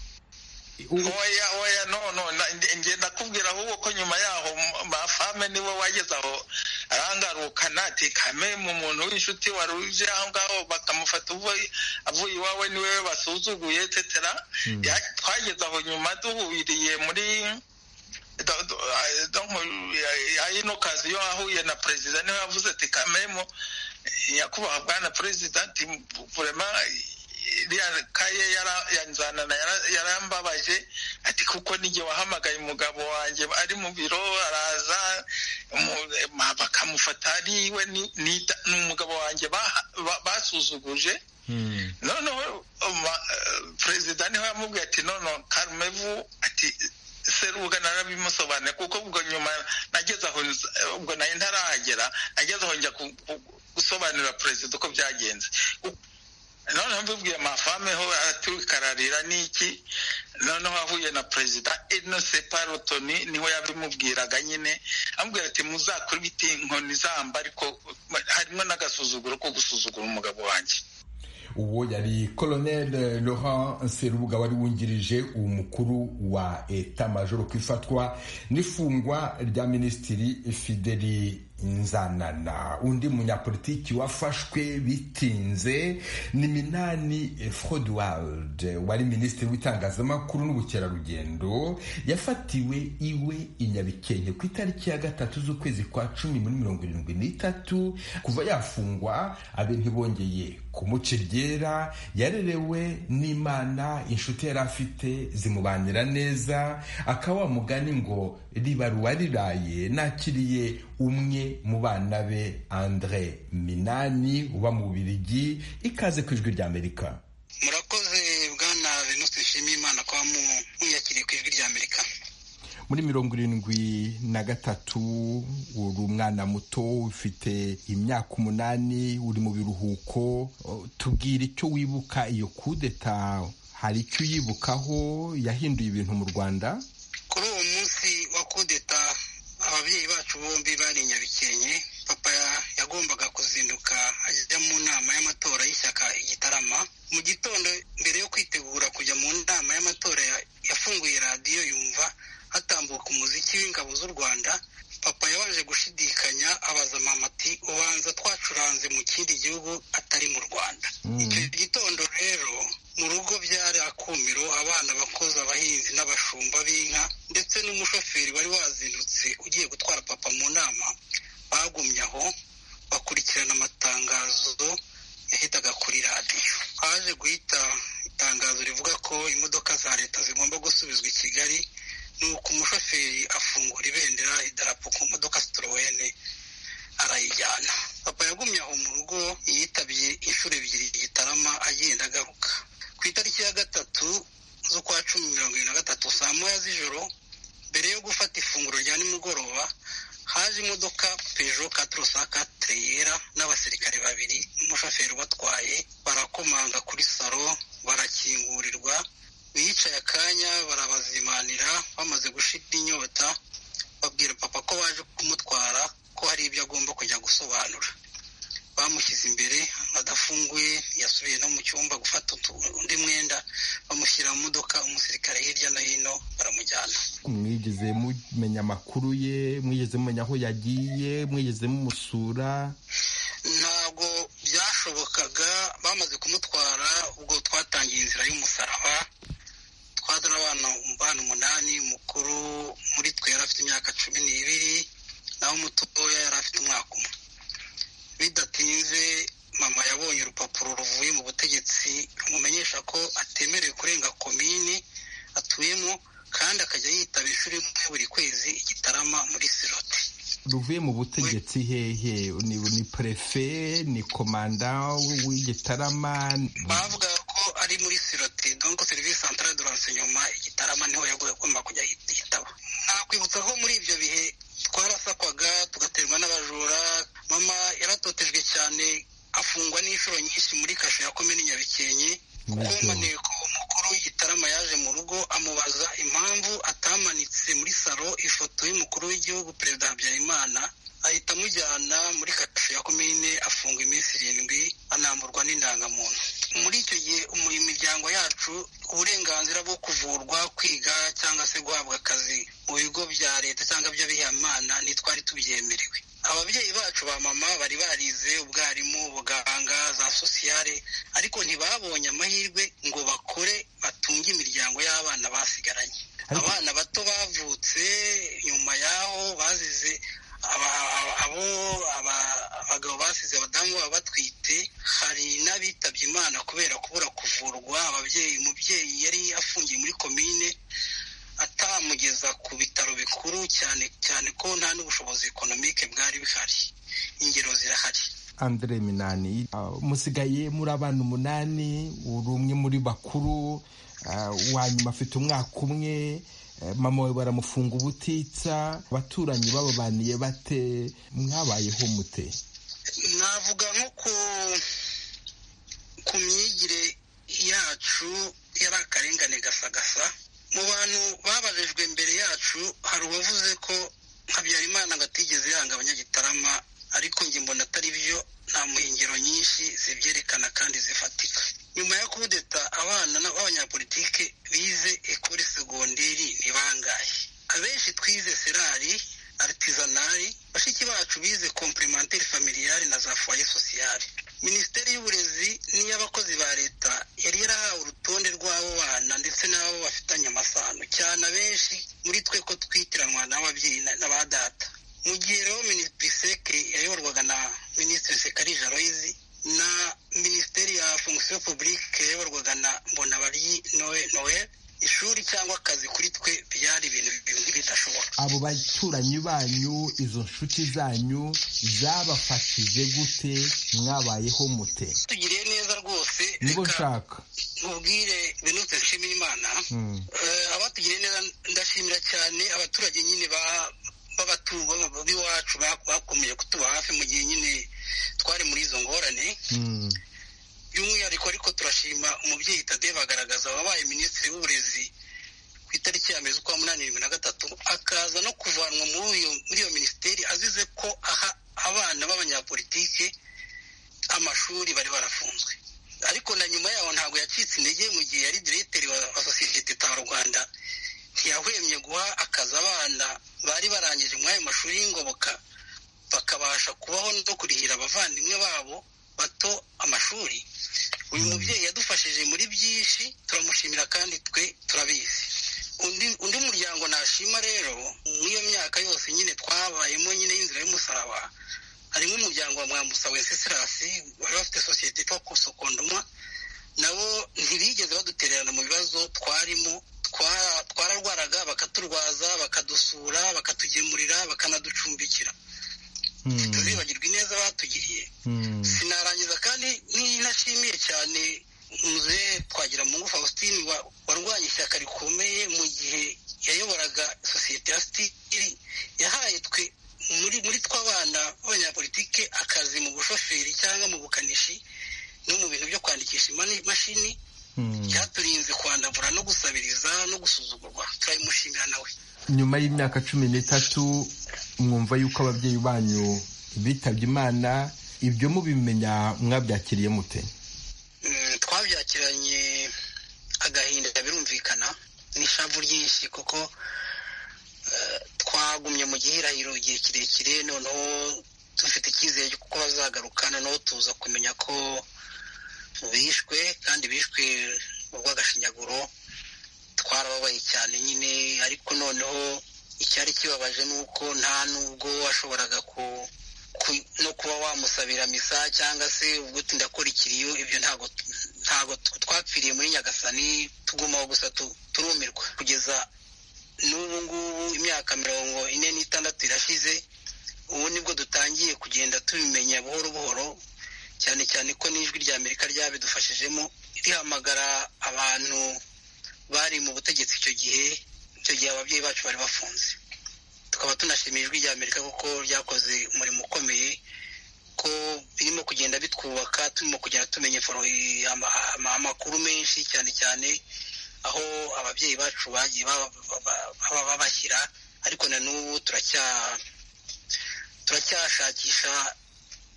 oya oya no no ngenda kubwira ahubwo ko nyuma yaho mafame niwe wageze aho arangarukana ati kame mu muntu w'inshuti wari uje aho ngaho bakamufata avuye iwawe niwe basuzuguye tetera twageze aho nyuma duhuriye muri ino kazi yo ahuye na perezida niwe yavuze ati kamemo nyakubahwa bwana perezida ati burema iriya kaye yanzanana yarambabaje ati kuko n'igihe wahamagaye umugabo wanjye ari mu biro araza bakamufata ariwe ni umugabo wanjye basuzuguje noneho perezida niho yamubwiye ati none karumevu ati serubuga narabimusobanuriye kuko ubwo nyuma nageze aho ubwo nayo ntarahagera nageze aho njya gusobanurira perezida uko byagenze noneho mbibwiye amafame ho aratukararira n'iki noneho ahuye na perezida inose parotoni niho yabimubwiraga nyine amubwira ati muzakora ibiti inkoni zamba ariko harimo n'agasuzuguro ko gusuzugura umugabo wanjye uwo yari colonel laurent serubuga wari wungirije umukuru wa eta majoro ku ifatwa n'ifungwa rya minisitiri fideli nzanana undi munyapolitiki wafashwe bitinze ni minani froduwalde wari minisitiri w'itangazamakuru n'ubukerarugendo yafatiwe iwe i nyabikenke ku itariki ya gatatu z'ukwezi kwa cumi muri mirongo irindwi n'itatu kuva yafungwa abe ntibongeye kumuca iryera yarerewe n'imana inshuti yari afite zimubanira neza akaba wamugani ngo ribaruwa riraye nakiriye umwe mu bana be andre minani uba mu bubirigi ikaze ku ijwi ry'amerika murakoze bwana venuste nshimiyimana kuba mwiyakiriye ku ijwi ry'amerika muri mirongo irindwi na gatatu uri umwana muto ufite imyaka umunani uri mu biruhuko tubwira icyo wibuka iyo kudeta hari icyo uyibukaho yahinduye ibintu mu rwanda kuri uwo munsi wa kudeta ababyeyi bacu bombi bari nyabikenke papa yagombaga kuzinduka ajya mu nama y'amatora y'ishyaka igitarama mu gitondo mbere yo kwitegura kujya mu nama y'amatora yafunguye radiyo yumva hatambuka umuziki w'ingabo z'u rwanda papa yabaje gushidikanya abaza mama ati ubanza twacuranze mu kindi gihugu atari mu rwanda icyo gitondo rero mu rugo byari akumiro abana bakozi abahinzi n'abashumba b'inka ndetse n'umushoferi wari wazindutse ugiye gutwara papa mu nama bagumye aho bakurikirana amatangazo yahitaga kuri radiyo haje guhita itangazo rivuga ko imodoka za leta zigomba gusubizwa i kigali nuko umushoferi afungura ibendera idarapo ku modoka sitorowene arayijyana papa yagumye aho mu rugo yitabye inshuro ebyiri igitarama agenda agaruka ku itariki ya gatatu z'ukwa cumi mirongo irindwi na gatatu saa moya z'ijoro mbere yo gufata ifunguro rya nimugoroba haje imodoka pejo katurosakatire yera n'abasirikare babiri n'umushoferi ubatwaye barakomanga kuri salo barakingurirwa bicaye akanya barabazimanira bamaze gushira inyota babwira papa ko baje kumutwara ko hari ibyo agomba kujya gusobanura bamushyize imbere adafunguye yasubiye no mu cyumba gufata undi mwenda bamushyira mu modoka umusirikare hirya no hino baramujyana mwigeze mumenya amakuru ye mwigeze mumenya aho yagiye mwigeze mumusura ntabwo byashobokaga bamaze kumutwara ubwo twatangiye inzira y'umusaraba twadura abana umubano umunani umukuru muri twe yari afite imyaka cumi n'ibiri naho umutoya yari afite umwaka umwe bidatinze mama yabonye urupapuro ruvuye mu butegetsi rumumenyesha ko atemerewe kurenga komini atuyemo kandi akajya yitaba ishuri rimwe buri kwezi igitarama muri siroti ruvuye mu butegetsi hehe ni perefe ni komanda w'igitarama bavuga ko ari muri siroti donko serivisi santara de rensenyoma igitarama niho yagomba kujya yitaba nakwibutsa ko muri ibyo bihe twarasakwaga tugaterwa n'abajura mama yaratotejwe cyane afungwa n'inshuro nyinshi muri kasho ya komini nyabikenke kuko maneko umukuru w'igitarama yaje mu rugo amubaza impamvu atamanitse muri salo ifoto y'umukuru w'igihugu perezida habyarimana ahita amujyana muri kasho ya komine afunga iminsi irindwi anamburwa n'indangamuntu muri icyo gihe imiryango yacu uburenganzira bwo kuvurwa kwiga cyangwa se guhabwa akazi mu bigo bya leta cyangwa by'abihayimana ntitwari tubyemerewe ababyeyi bacu ba mama bari barize ubwarimu ubuganga za sosiyale ariko ntibabonye amahirwe ngo bakore batunge imiryango y'abana basigaranye abana bato bavutse nyuma y'aho bazize abagabo basize abadamu baba batwite bafite hari n'abitabye imana kubera kubura kuvurwa ababyeyi umubyeyi yari afungiye muri komine atamugeza ku bitaro bikuru cyane cyane ko nta n'ubushobozi ekonomike bwari buhari ingero zirahari andre minani musigaye muri abantu umunani uri umwe muri bakuru wa nyuma afite umwaka umwe mama we baramufunga ubutitsa abaturanyi bababaniye bate mwabayeho mute navuga nko ku myigire yacu yari akarengane gasagasa mu bantu babajijwe mbere yacu hari uwavuze ko habyarimana atigeze yanga abanyagitarama ariko njye mbona atari byo nta muhingiro nyinshi zibyerekana kandi zifatika nyuma ya kudeta abana b'abanyapolitike bize ekore segonderi ni bangahe abenshi twize serari aritisanari bashiki bacu bize komplementeri familiyari na za foye sosiyari minisiteri y'uburezi n'iy'abakozi ba leta yari yarahawe urutonde rw'abo bana ndetse n'abo bafitanye amasano cyane abenshi muri twe ko twitiranwa n'ababyeyi na ba data mu gihe rero minisitiri yayoborwaga na minisitiri sekarija royizi na minisiteri ya fonction publique yayoborwaga na mbonabaryi noel ishuri cyangwa akazi kuri twe byari ibintu bimwe bidashoboka abo baturanyi banyu izo nshuti zanyu zabafashije gute mwabayeho mute tugiriye neza rwose nibo nshaka mubwire benutse nshimira imana abatugiriye neza ndashimira cyane abaturage nyine ba b'abaturwa b'iwacu bakomeje kutuba hafi mu gihe nyine twari muri izo ngorane by'umwihariko ariko turashima umubyeyi tade bagaragaza wabaye minisitiri w'uburezi ku itariki ya mezi ukwa munani bibiri na gatatu akaza no kuvanwa muri iyo minisiteri azize ko aha abana b'abanyapolitike amashuri bari barafunzwe ariko na nyuma yaho ntabwo yacitse intege mu gihe yari diregiteri wa sosiyete ta rwanda ntiyahwemye guha akazi abana bari barangije muri ayo mashuri y'ingoboka bakabasha kubaho no kurihira abavandimwe babo bato amashuri uyu mubyeyi yadufashije muri byinshi turamushimira kandi twe turabizi undi muryango nashima rero muri iyo myaka yose nyine twabayemo nyine y'inzira y'umusaraba harimo umuryango wa mwambusa wenseserasi wari bafite sosiyete ipfa kusokondoma nabo ntibigeze badutererana mu bibazo twarimo twararwaraga bakaturwaza bakadusura bakatugemurira bakanaducumbikira ntituzibagirwe ineza batugiriye sinarangiza kandi nashimiye cyane muzehe twagira mungu faustin warwanya ishyaka rikomeye mu gihe yayoboraga sosiyete ya sitiri yahaye twe muri tw'abana b'abanyapolitike akazi mu bushoferi cyangwa mu bukanishi no mu bintu byo kwandikisha imashini cyaturinze kwandavura no gusabiriza no gusuzugurwa turayimushimira nawe nyuma y'imyaka cumi n'itatu mwumva yuko ababyeyi banyu bitabye imana ibyo mubimenya mwabyakiriye mute twabyakiranye agahinda birumvikana n'ishavu ryinshi kuko twagumye mu gihirahiro igihe kirekire noneho dufite icyizere kuko bazagarukana noneho tuza kumenya ko bishwe kandi bishwe mu bw'agashinyaguro twarababaye cyane nyine ariko noneho icyari kibabaje ni uko nta nubwo washoboraga no kuba wamusabira misa cyangwa se ubwo tindakora ikiriyo ibyo ntabwo ntabwo twapfiriye muri nyagasani tugumaho gusa turumirwa kugeza n'ubu ngubu imyaka mirongo ine n'itandatu irashize ubu nibwo dutangiye kugenda tubimenya buhoro buhoro cyane cyane ko n'ijwi rya amerika ryabidufashijemo rihamagara abantu bari mu butegetsi icyo gihe icyo gihe ababyeyi bacu bari bafunze tukaba tunashimiye ijwi rya amerika kuko ryakoze umurimo ukomeye ko birimo kugenda bitwubaka turimo kugenda tumenya amakuru menshi cyane cyane aho ababyeyi bacu bagiye baba babashyira ariko na n'ubu turacyashakisha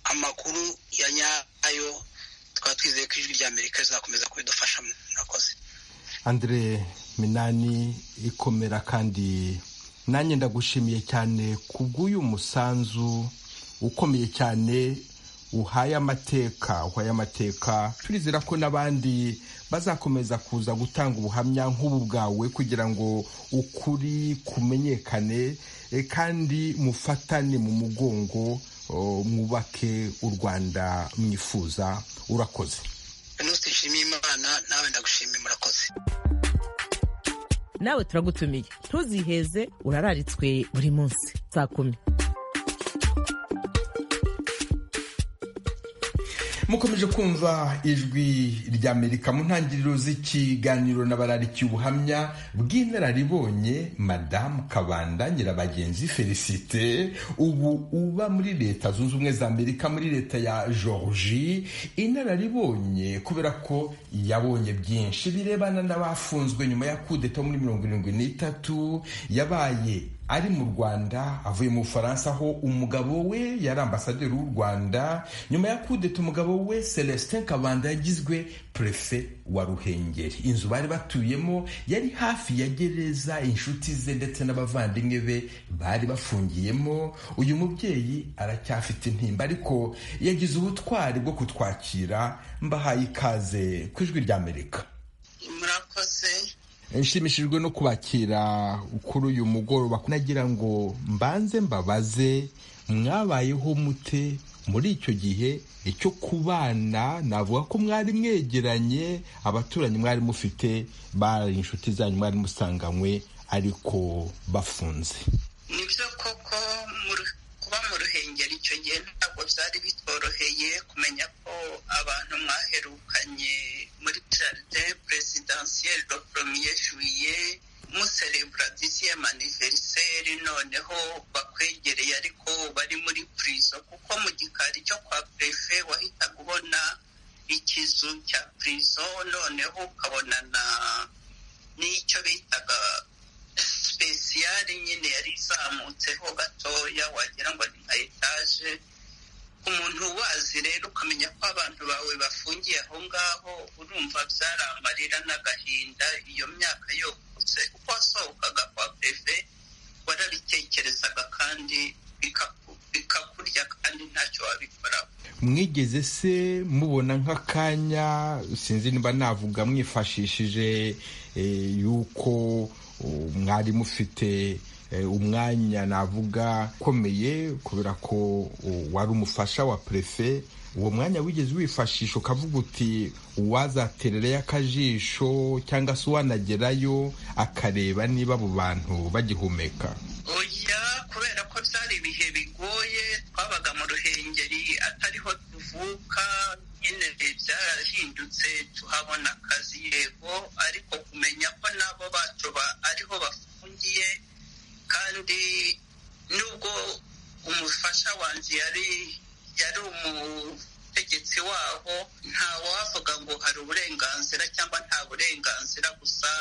amakuru ya nyayo tukaba twizeye ko ijwi rya amerika rizakomeza kubidufashamo murakoze andre minani ikomera kandi nanjye ndagushimiye cyane kubw'uyu musanzu ukomeye cyane uhaye amateka uhaye amateka turizera ko n'abandi bazakomeza kuza gutanga ubuhamya nk'ubu bwawe kugira ngo ukuri kumenyekane kandi mufatane mu mugongo mwubake u rwanda mwifuza urakoze venuste nshimiye imana nawe ndagushimiye murakoze nawe turagutumiye ntuziheze urararitswe buri munsi saa kumi mukomeje kumva ijwi ry'amerika mu ntangiriro z'ikiganiro n'abararikiye ubuhamya bw'inararibonye madamu kabanda nyirabagenzi felicite ubu uba muri leta zunze ubumwe za amerika muri leta ya georgie inararibonye kubera ko yabonye byinshi birebana n'abafunzwe nyuma ya kudeta muri mirongo irindwi n'itatu yabaye ari mu rwanda avuye mu bufaransa aho umugabo we yari ambasaderi w'u rwanda nyuma ya kudeta umugabo we celestin kabanda yagizwe prefe wa ruhengeri inzu bari batuyemo yari hafi ya gereza inshuti ze ndetse n'abavandimwe be bari bafungiyemo uyu mubyeyi aracyafite intimba ariko yagize ubutwari bwo kutwakira mbahaye ikaze ku ijwi ry'amerika murakoze nshimishijwe no kubakira kuri uyu mugoroba nagira ngo mbanze mbabaze mwabayeho mute muri icyo gihe icyo kubana navuga ko mwari mwegeranye abaturanyi mwari mufite bari inshuti zanyu mwari musanganywe ariko bafunze ni byo koko kuba mu ruhengeri icyo gihe ntabwo byari bitoroheye kumenya ko abantu mwaherukanye muri jaride peresidansiyeri do poromiye juwiye muserebura disiye maniveriseri noneho bakwegereye ariko bari muri purizo kuko mu gikari cyo kwa perefe wahita ubona ikizu cya purizo noneho ukabonana n'icyo bitaga sipesiyari nyine yari izamutseho gatoya wagira ngo ni nka etaje umuntu wazi rero ukamenya ko abantu bawe bafungiye aho ngaho urumva byari amarira n'agahinda iyo myaka yokutse uko wasohokaga kwa pefe warabitekerezaga kandi bikakurya kandi ntacyo wabikoraho mwigeze se mubona nk'akanya sinzi niba navuga mwifashishije yuko mwari mufite umwanya navuga ukomeye kubera ko wari umufasha wa perefe uwo mwanya wigeze wifashisha ukavuga uti uwazaterereyo akajisho cyangwa se uwanagerayo akareba niba abo bantu bagihumeka oya kubera ko byari ibihe bigoye twabaga mu ruhengeri atariho tuvuka nyine byarahindutse tuhabona akazi yego ariko kumenya ko nabo bacu ariho bafungiye kandi nubwo umufasha wanjye yari yari umutegetsi waho nta wavuga ngo hari uburenganzira cyangwa nta burenganzira gusa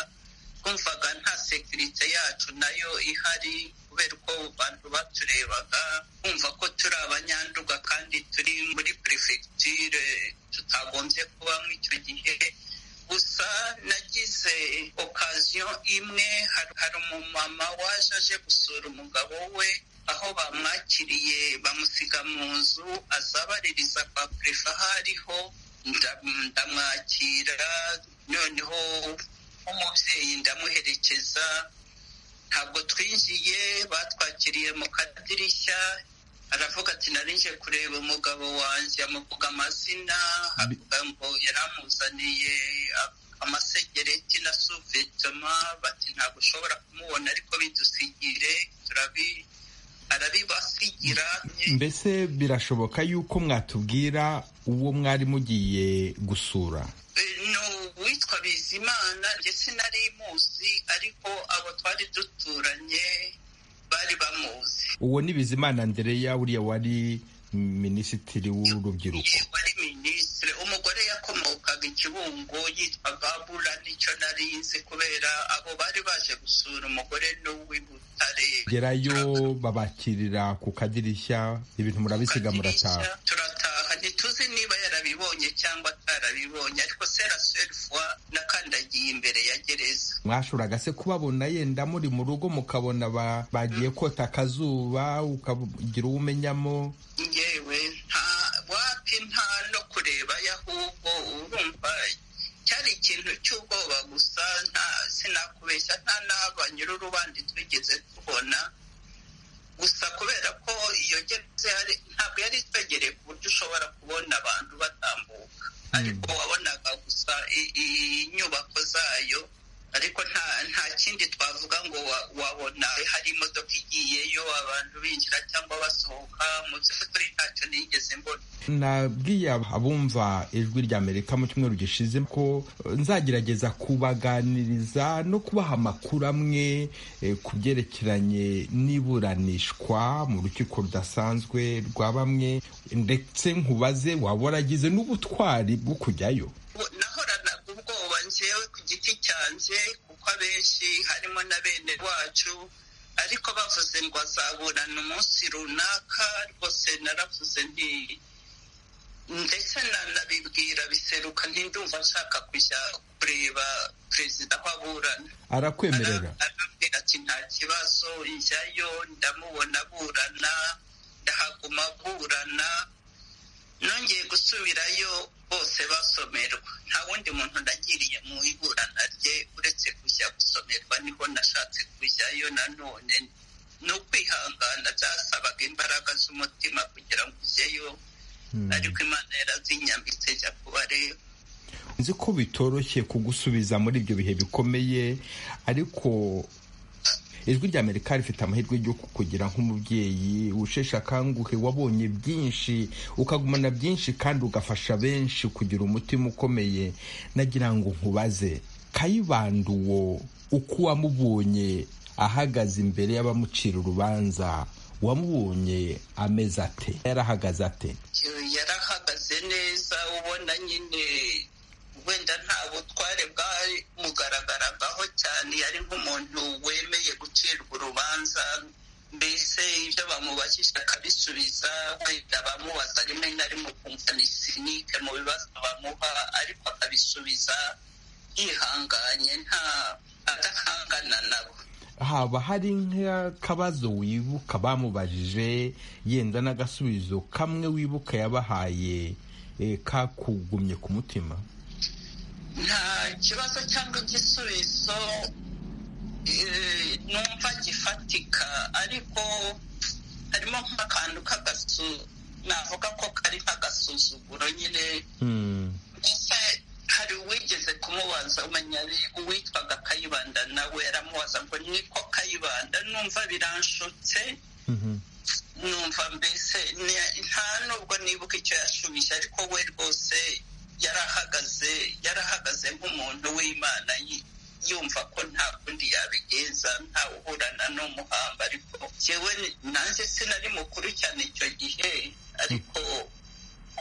twumvaga nta sekirite yacu nayo ihari kubera uko abantu baturebaga kumva ko turi abanyanduga kandi turi muri perefegitire tutagombye kubamo icyo gihe gusa nagize okaziyo imwe hari umumama waje aje gusura umugabo we aho bamwakiriye bamusiga mu nzu azabaririza kwa perefe aho ariho ndamwakira noneho nk'umubyeyi ndamuherekeza ntabwo twinjiye batwakiriye mu kadirishya aravuga ati narinje kureba umugabo wanjye amuvuga amazina avuga ngo yaramuzaniye amasegereti na suvetoma bati ntabwo ushobora kumubona ariko bidusigire turabi arabibasigira mbese birashoboka yuko mwatubwira uwo mwari mugiye gusura ni uwitwa bizimana njye sinari muzi ariko abo twari duturanye bari bamuzi uwo ni bizimana ndereya uriya wari minisitiri w'urubyiruko wari minisitiri umugore yakomokaga ikibungo yitwa babura nicyo nari nzi kubera abo bari baje gusura umugore n'uw'i butare gerayo babakirira ku kadirishya ibintu murabisiga murataha turataha ntituzi niba yarabibonye cyangwa atarabibonye ariko sera serifwa nakandagiye imbere ya gereza mwashoboraga se kubabona yenda muri mu rugo mukabona bagiye kota akazuba ukagira uwo umenyamo ngewe nta wapi nta no kureba ahubwo urumva cyari ikintu cy'ubwoba gusa nta sinakubeshya nta n'abanyururu bandi twigeze tubona gusa kubera ko iyo gereza ntabwo yari itwegereye ku buryo ushobora kubona abantu batambuka ariko wabonaga gusa inyubako zayo ariko nta nta kindi twavuga ngo wabona hari imodoka igiyeyo abantu binjira cyangwa basohoka mu by'ukuri ntacyo nigeze mbona nabwiye abumva ijwi rya amerika mu cyumweru gishize ko nzagerageza kubaganiriza no kubaha amakuru amwe ku byerekeranye n'iburanishwa mu rukiko rudasanzwe rwa bamwe ndetse nkubaze waba waragize n'ubutwari bwo kujyayo nahoranaga ubwoba ngewe ku giti cyanjye kuko abenshi harimo na bene wacu ariko bavuze ngo azaburana umunsi runaka rwose naravuze nti ndetse nanabibwira biseruka ntindumva nshaka kujya kureba perezida aho aburana arakwemerera arambwira ati nta kibazo njyayo ndamubona aburana ndahaguma aburana nongeye gusubirayo bose basomerwa nta wundi muntu nagiriye mu iburana rye uretse kujya gusomerwa niho nashatse kujyayo nanone ni ukwihangana byasabaga imbaraga z'umutima kugira ngo ujyeyo ariko imana yarazinyambitse jya kubareba nzi ko bitoroshye kugusubiza muri ibyo bihe bikomeye ariko ijwi rya amerika rifite amahirwe yo kugira nk'umubyeyi usheshe akanguhe wabonye byinshi ukagumana byinshi kandi ugafasha benshi kugira umutima ukomeye nagira ngo nkubaze kayibanda uwo uko wamubonye ahagaze imbere y'abamucira urubanza wamubonye ameze ate yarahagaze ate yarahagaze neza ubona nyine wenda nta butware bwamugaragaraho cyane yari nk'umuntu wemeye gucirwa urubanza mbese ibyo bamubajije akabisubiza wenda bamubaza rimwe na rimwe ukumva ni sinike mu bibazo bamuha ariko akabisubiza yihanganye nta adahangana nabo haba hari nk'akabazo wibuka bamubajije yenda n'agasubizo kamwe wibuka yabahaye kakugumye ku mutima nta kibazo cyangwa igisubizo numva gifatika ariko harimo nk'akantu k'agasu navuga ko kari nk'agasuzuguro nyine hari uwigeze kumubaza umenya uwitwaga kayibanda nawe yaramubaza ngo niko kayibanda numva biranshutse numva mbese nta nubwo nibuka icyo yashubije ariko we rwose yarahagaze yarahagaze nk'umuntu w'imana yumva ko nta kundi yabigenza ntawe uhurana n'umuhamba ariko yewe nanjye sinari mukuru cyane icyo gihe ariko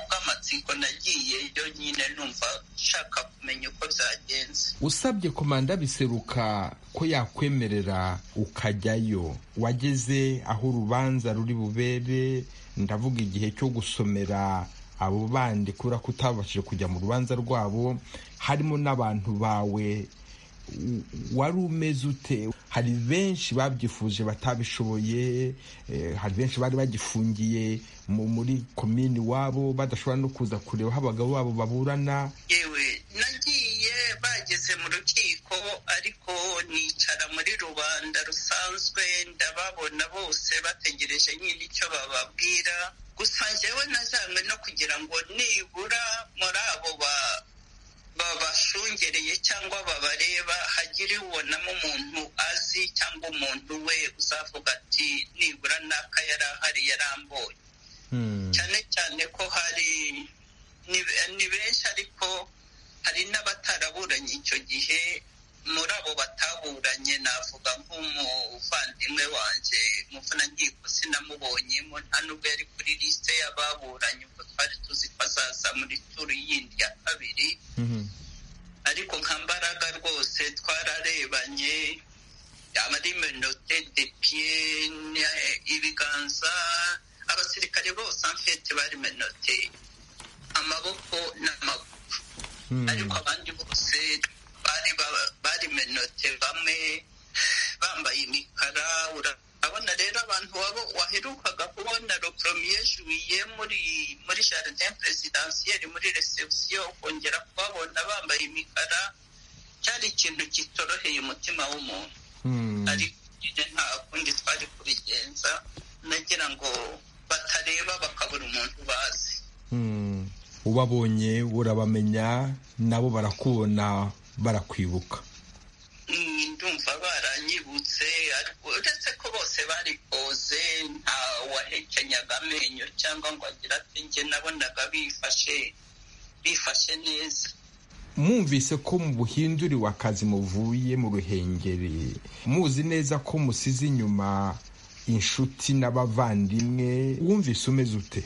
bw'amatsiko nagiyeyo nyine numva nshaka kumenya uko byagenze usabye komanda biseruka ko yakwemerera ukajyayo wageze aho urubanza ruri bubere ndavuga igihe cyo gusomera abo bandi kubera ko utabashije kujya mu rubanza rwabo harimo n'abantu bawe wari umeze ute hari benshi babyifuje batabishoboye hari benshi bari bagifungiye muri komini iwabo badashobora no kuza kureba aho abagabo babo baburana yewe nagiye bageze mu rukiko ariko nicara muri rubanda rusanzwe ndababona bose bategereje nyine icyo bababwira gusa njyewe najyanywe no kugira ngo nibura muri abo ba babashungereye cyangwa babareba hagire ubonamo umuntu azi cyangwa umuntu we uzavuga ati nibura n'aka yari ahari yarambuye cyane cyane ko hari ni benshi ariko hari n'abataraburanye icyo gihe muri abo bataburanye navuga nk'umuvandimwe wanjye umuvunankiko sinamubonyemo nta nubwo yari kuri lisite y'ababuranye ubwo twari tuzi ko azaza muri turu yindi ya kabiri ariko nka mbaraga rwose twararebanye ari menote de piye ibiganza abasirikare bose amfete bari menote amaboko n'amaguru ariko abandi bose bari bari menote bamwe bambaye imikara urabona rero abantu wabo waherukaga kubona ropromiye juwiye muri muri jardin presidentielle muri reception kongera kubabona bambaye imikara cyari ikintu kitoroheye umutima w'umuntu ariko nta kundi twari kubigenza nagira ngo batareba bakabura umuntu bazi ubabonye urabamenya nabo barakubona barakwibuka ndumva baranyibutse ariko uretse ko bose bari poze nta wahekenyaga amenyo cyangwa ngo agire ati njye nabonaga bifashe bifashe neza mwumvise ko mu buhinduri w'akazi muvuye mu ruhengeri muzi neza ko musize inyuma inshuti n'abavandimwe wumvise umeze ute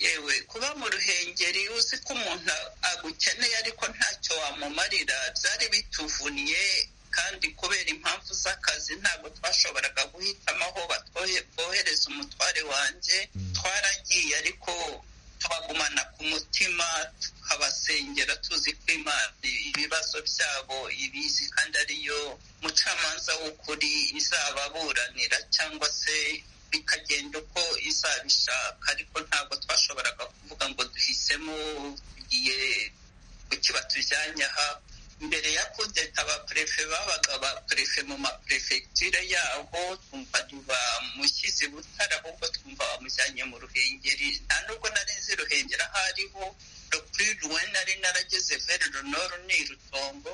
yewe kuba mu ruhengeri uzi ko umuntu agukeneye ariko ntacyo wamumarira byari bituvunnye kandi kubera impamvu z'akazi ntabwo twashoboraga guhitamo aho bohereza umutware wanjye twaragiye ariko tubagumana ku mutima tukabasengera tuzi ko imana ibibazo byabo ibizi kandi ariyo mucamanza w'ukuri izababuranira cyangwa se bikagenda uko izabishaka ariko ntabwo twashoboraga kuvuga ngo duhisemo tugiye kukiba tujyanye aha mbere ya kudeta abaperefe babaga abaperefe mu maperefegitire yaho twumva ntibamushyize butare ahubwo twumva bamujyanye mu ruhengeri nta nubwo nari nzi ruhengeri aho ariho ruwe nari narageze veri runoro ni irutongo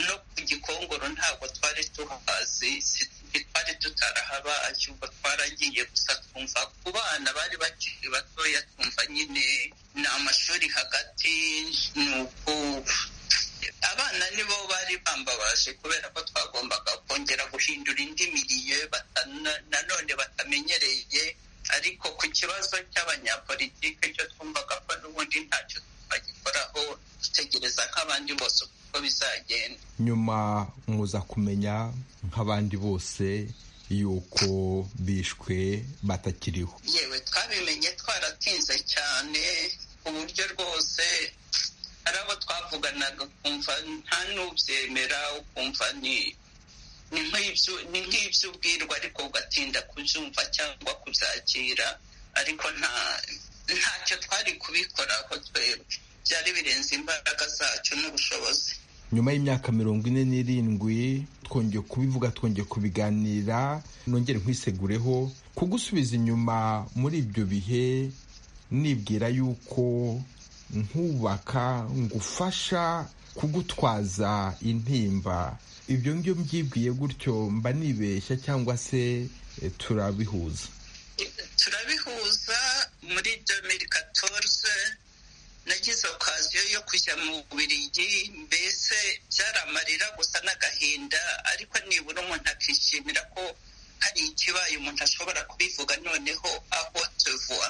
no ku gikongoro ntabwo twari tuhazi twari tutarahabaye ubwo twaragiye gusa twumva ku bana bari bakiri batoya twumva nyine ni amashuri hagati ni uko abana nibo bari bambabaje kubera ko twagombaga kongera guhindura indi miriye nanone batamenyereye ariko ku kibazo cy'abanyapolitike cyo twumvaga ko n'ubundi ntacyo bagikoraho dutegereza nk'abandi bose uko bizagenda nyuma muza kumenya nk'abandi bose yuko bishwe batakiriho yewe twabimenye twaratinze cyane ku buryo rwose hari abo twavuganaga ukumva nta n'ubyemera ukumva ni ni nk'ibyo ubwirwa ariko ugatinda kubyumva cyangwa kubyakira ariko nta ntacyo twari kubikoraho twebwe byari birenze imbaraga zacu n'ubushobozi nyuma y'imyaka mirongo ine n'irindwi twongeye kubivuga twongeye kubiganira nongere nkwisegureho kugusubiza inyuma muri ibyo bihe nibwira yuko nkubaka ngufasha kugutwaza intimba ibyo ngibyo mbyibwiye gutyo mba nibeshya cyangwa se turabihuza turabihuza muri domeri katorze nagize okaziyo yo kujya mu bubirigi mbese byaramarira gusa n'agahinda ariko nibura umuntu akishimira ko hari ikibaye umuntu ashobora kubivuga noneho aho tuvuwa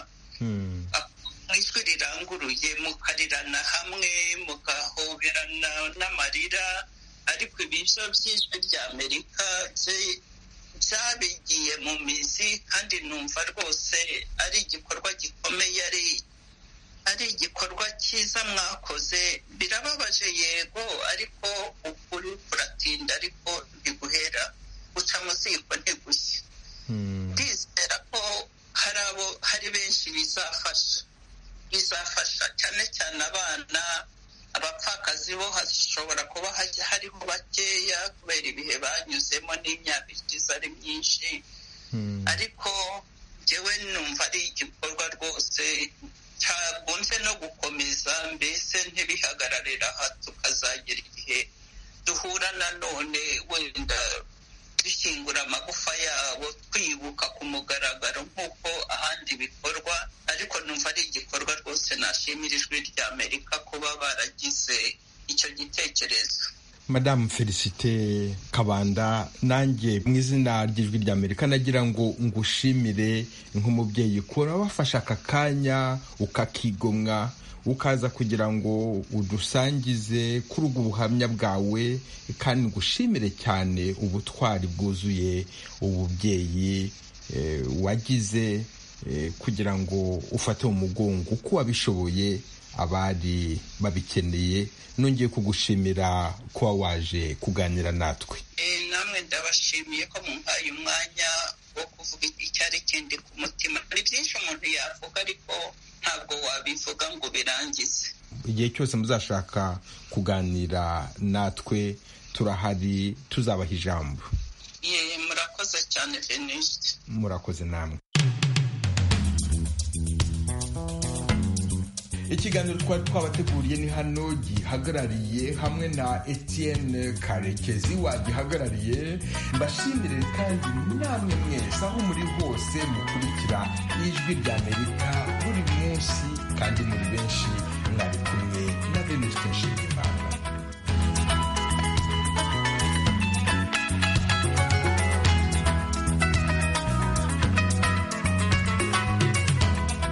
mu ijwi riranguruye mukarirana hamwe mugahoberana n'amarira ariko ibiryo by'ijwi rya amerika byabigiye mu mizi kandi numva rwose ari igikorwa gikomeye ari ari igikorwa cyiza mwakoze birababaje yego ariko ukuri kuratinda ariko ntiguhera guca mu ziko ntigushye ndizera ko hari abo hari benshi bizafasha bizafasha cyane cyane abana abapfakazi bo hashobora kuba hariho bakeya kubera ibihe banyuzemo n'imyaka ikiza ari myinshi ariko njyewe numva ari igikorwa rwose cyagunze no gukomeza mbese ntibihagararira aha tukazagera igihe duhura nanone wenda dushyingura amagufa yabo twibuka ku mugaragaro nk'uko ahandi bikorwa ariko numva ari igikorwa rwose nashimira ijwi rya amerika kuba baragize icyo gitekerezo madamu felicite kabanda nanjye mu izina ry'ijwi rya amerika nagira ngo ngushimire nk'umubyeyi kuba wafashe aka kanya ukakigomwa ukaza kugira ngo udusangize kuri ubwo buhamya bwawe kandi ngushimire cyane ubutwari bwuzuye ububyeyi wagize kugira ngo ufate mu mugongo uko wabishoboye abari babikeneye nongeye kugushimira kuba waje kuganira natwe namwe ndabashimiye ko mumpaye umwanya wo kuvuga icyari kindi ku mutima hari byinshi umuntu yavuga ariko ntabwo wabivuga ngo birangize igihe cyose muzashaka kuganira natwe turahari tuzabaha ijambo murakoze cyane venisite murakoze namwe ikiganiro twari twabateguriye ni hano gihagarariye hamwe na etienne karekezi wagihagarariye mbashimire kandi namwe mwese aho muri hose mukurikira ijwi rya amerika buri munsi kandi muri benshi mwari kumwe na bene ufite nshingimana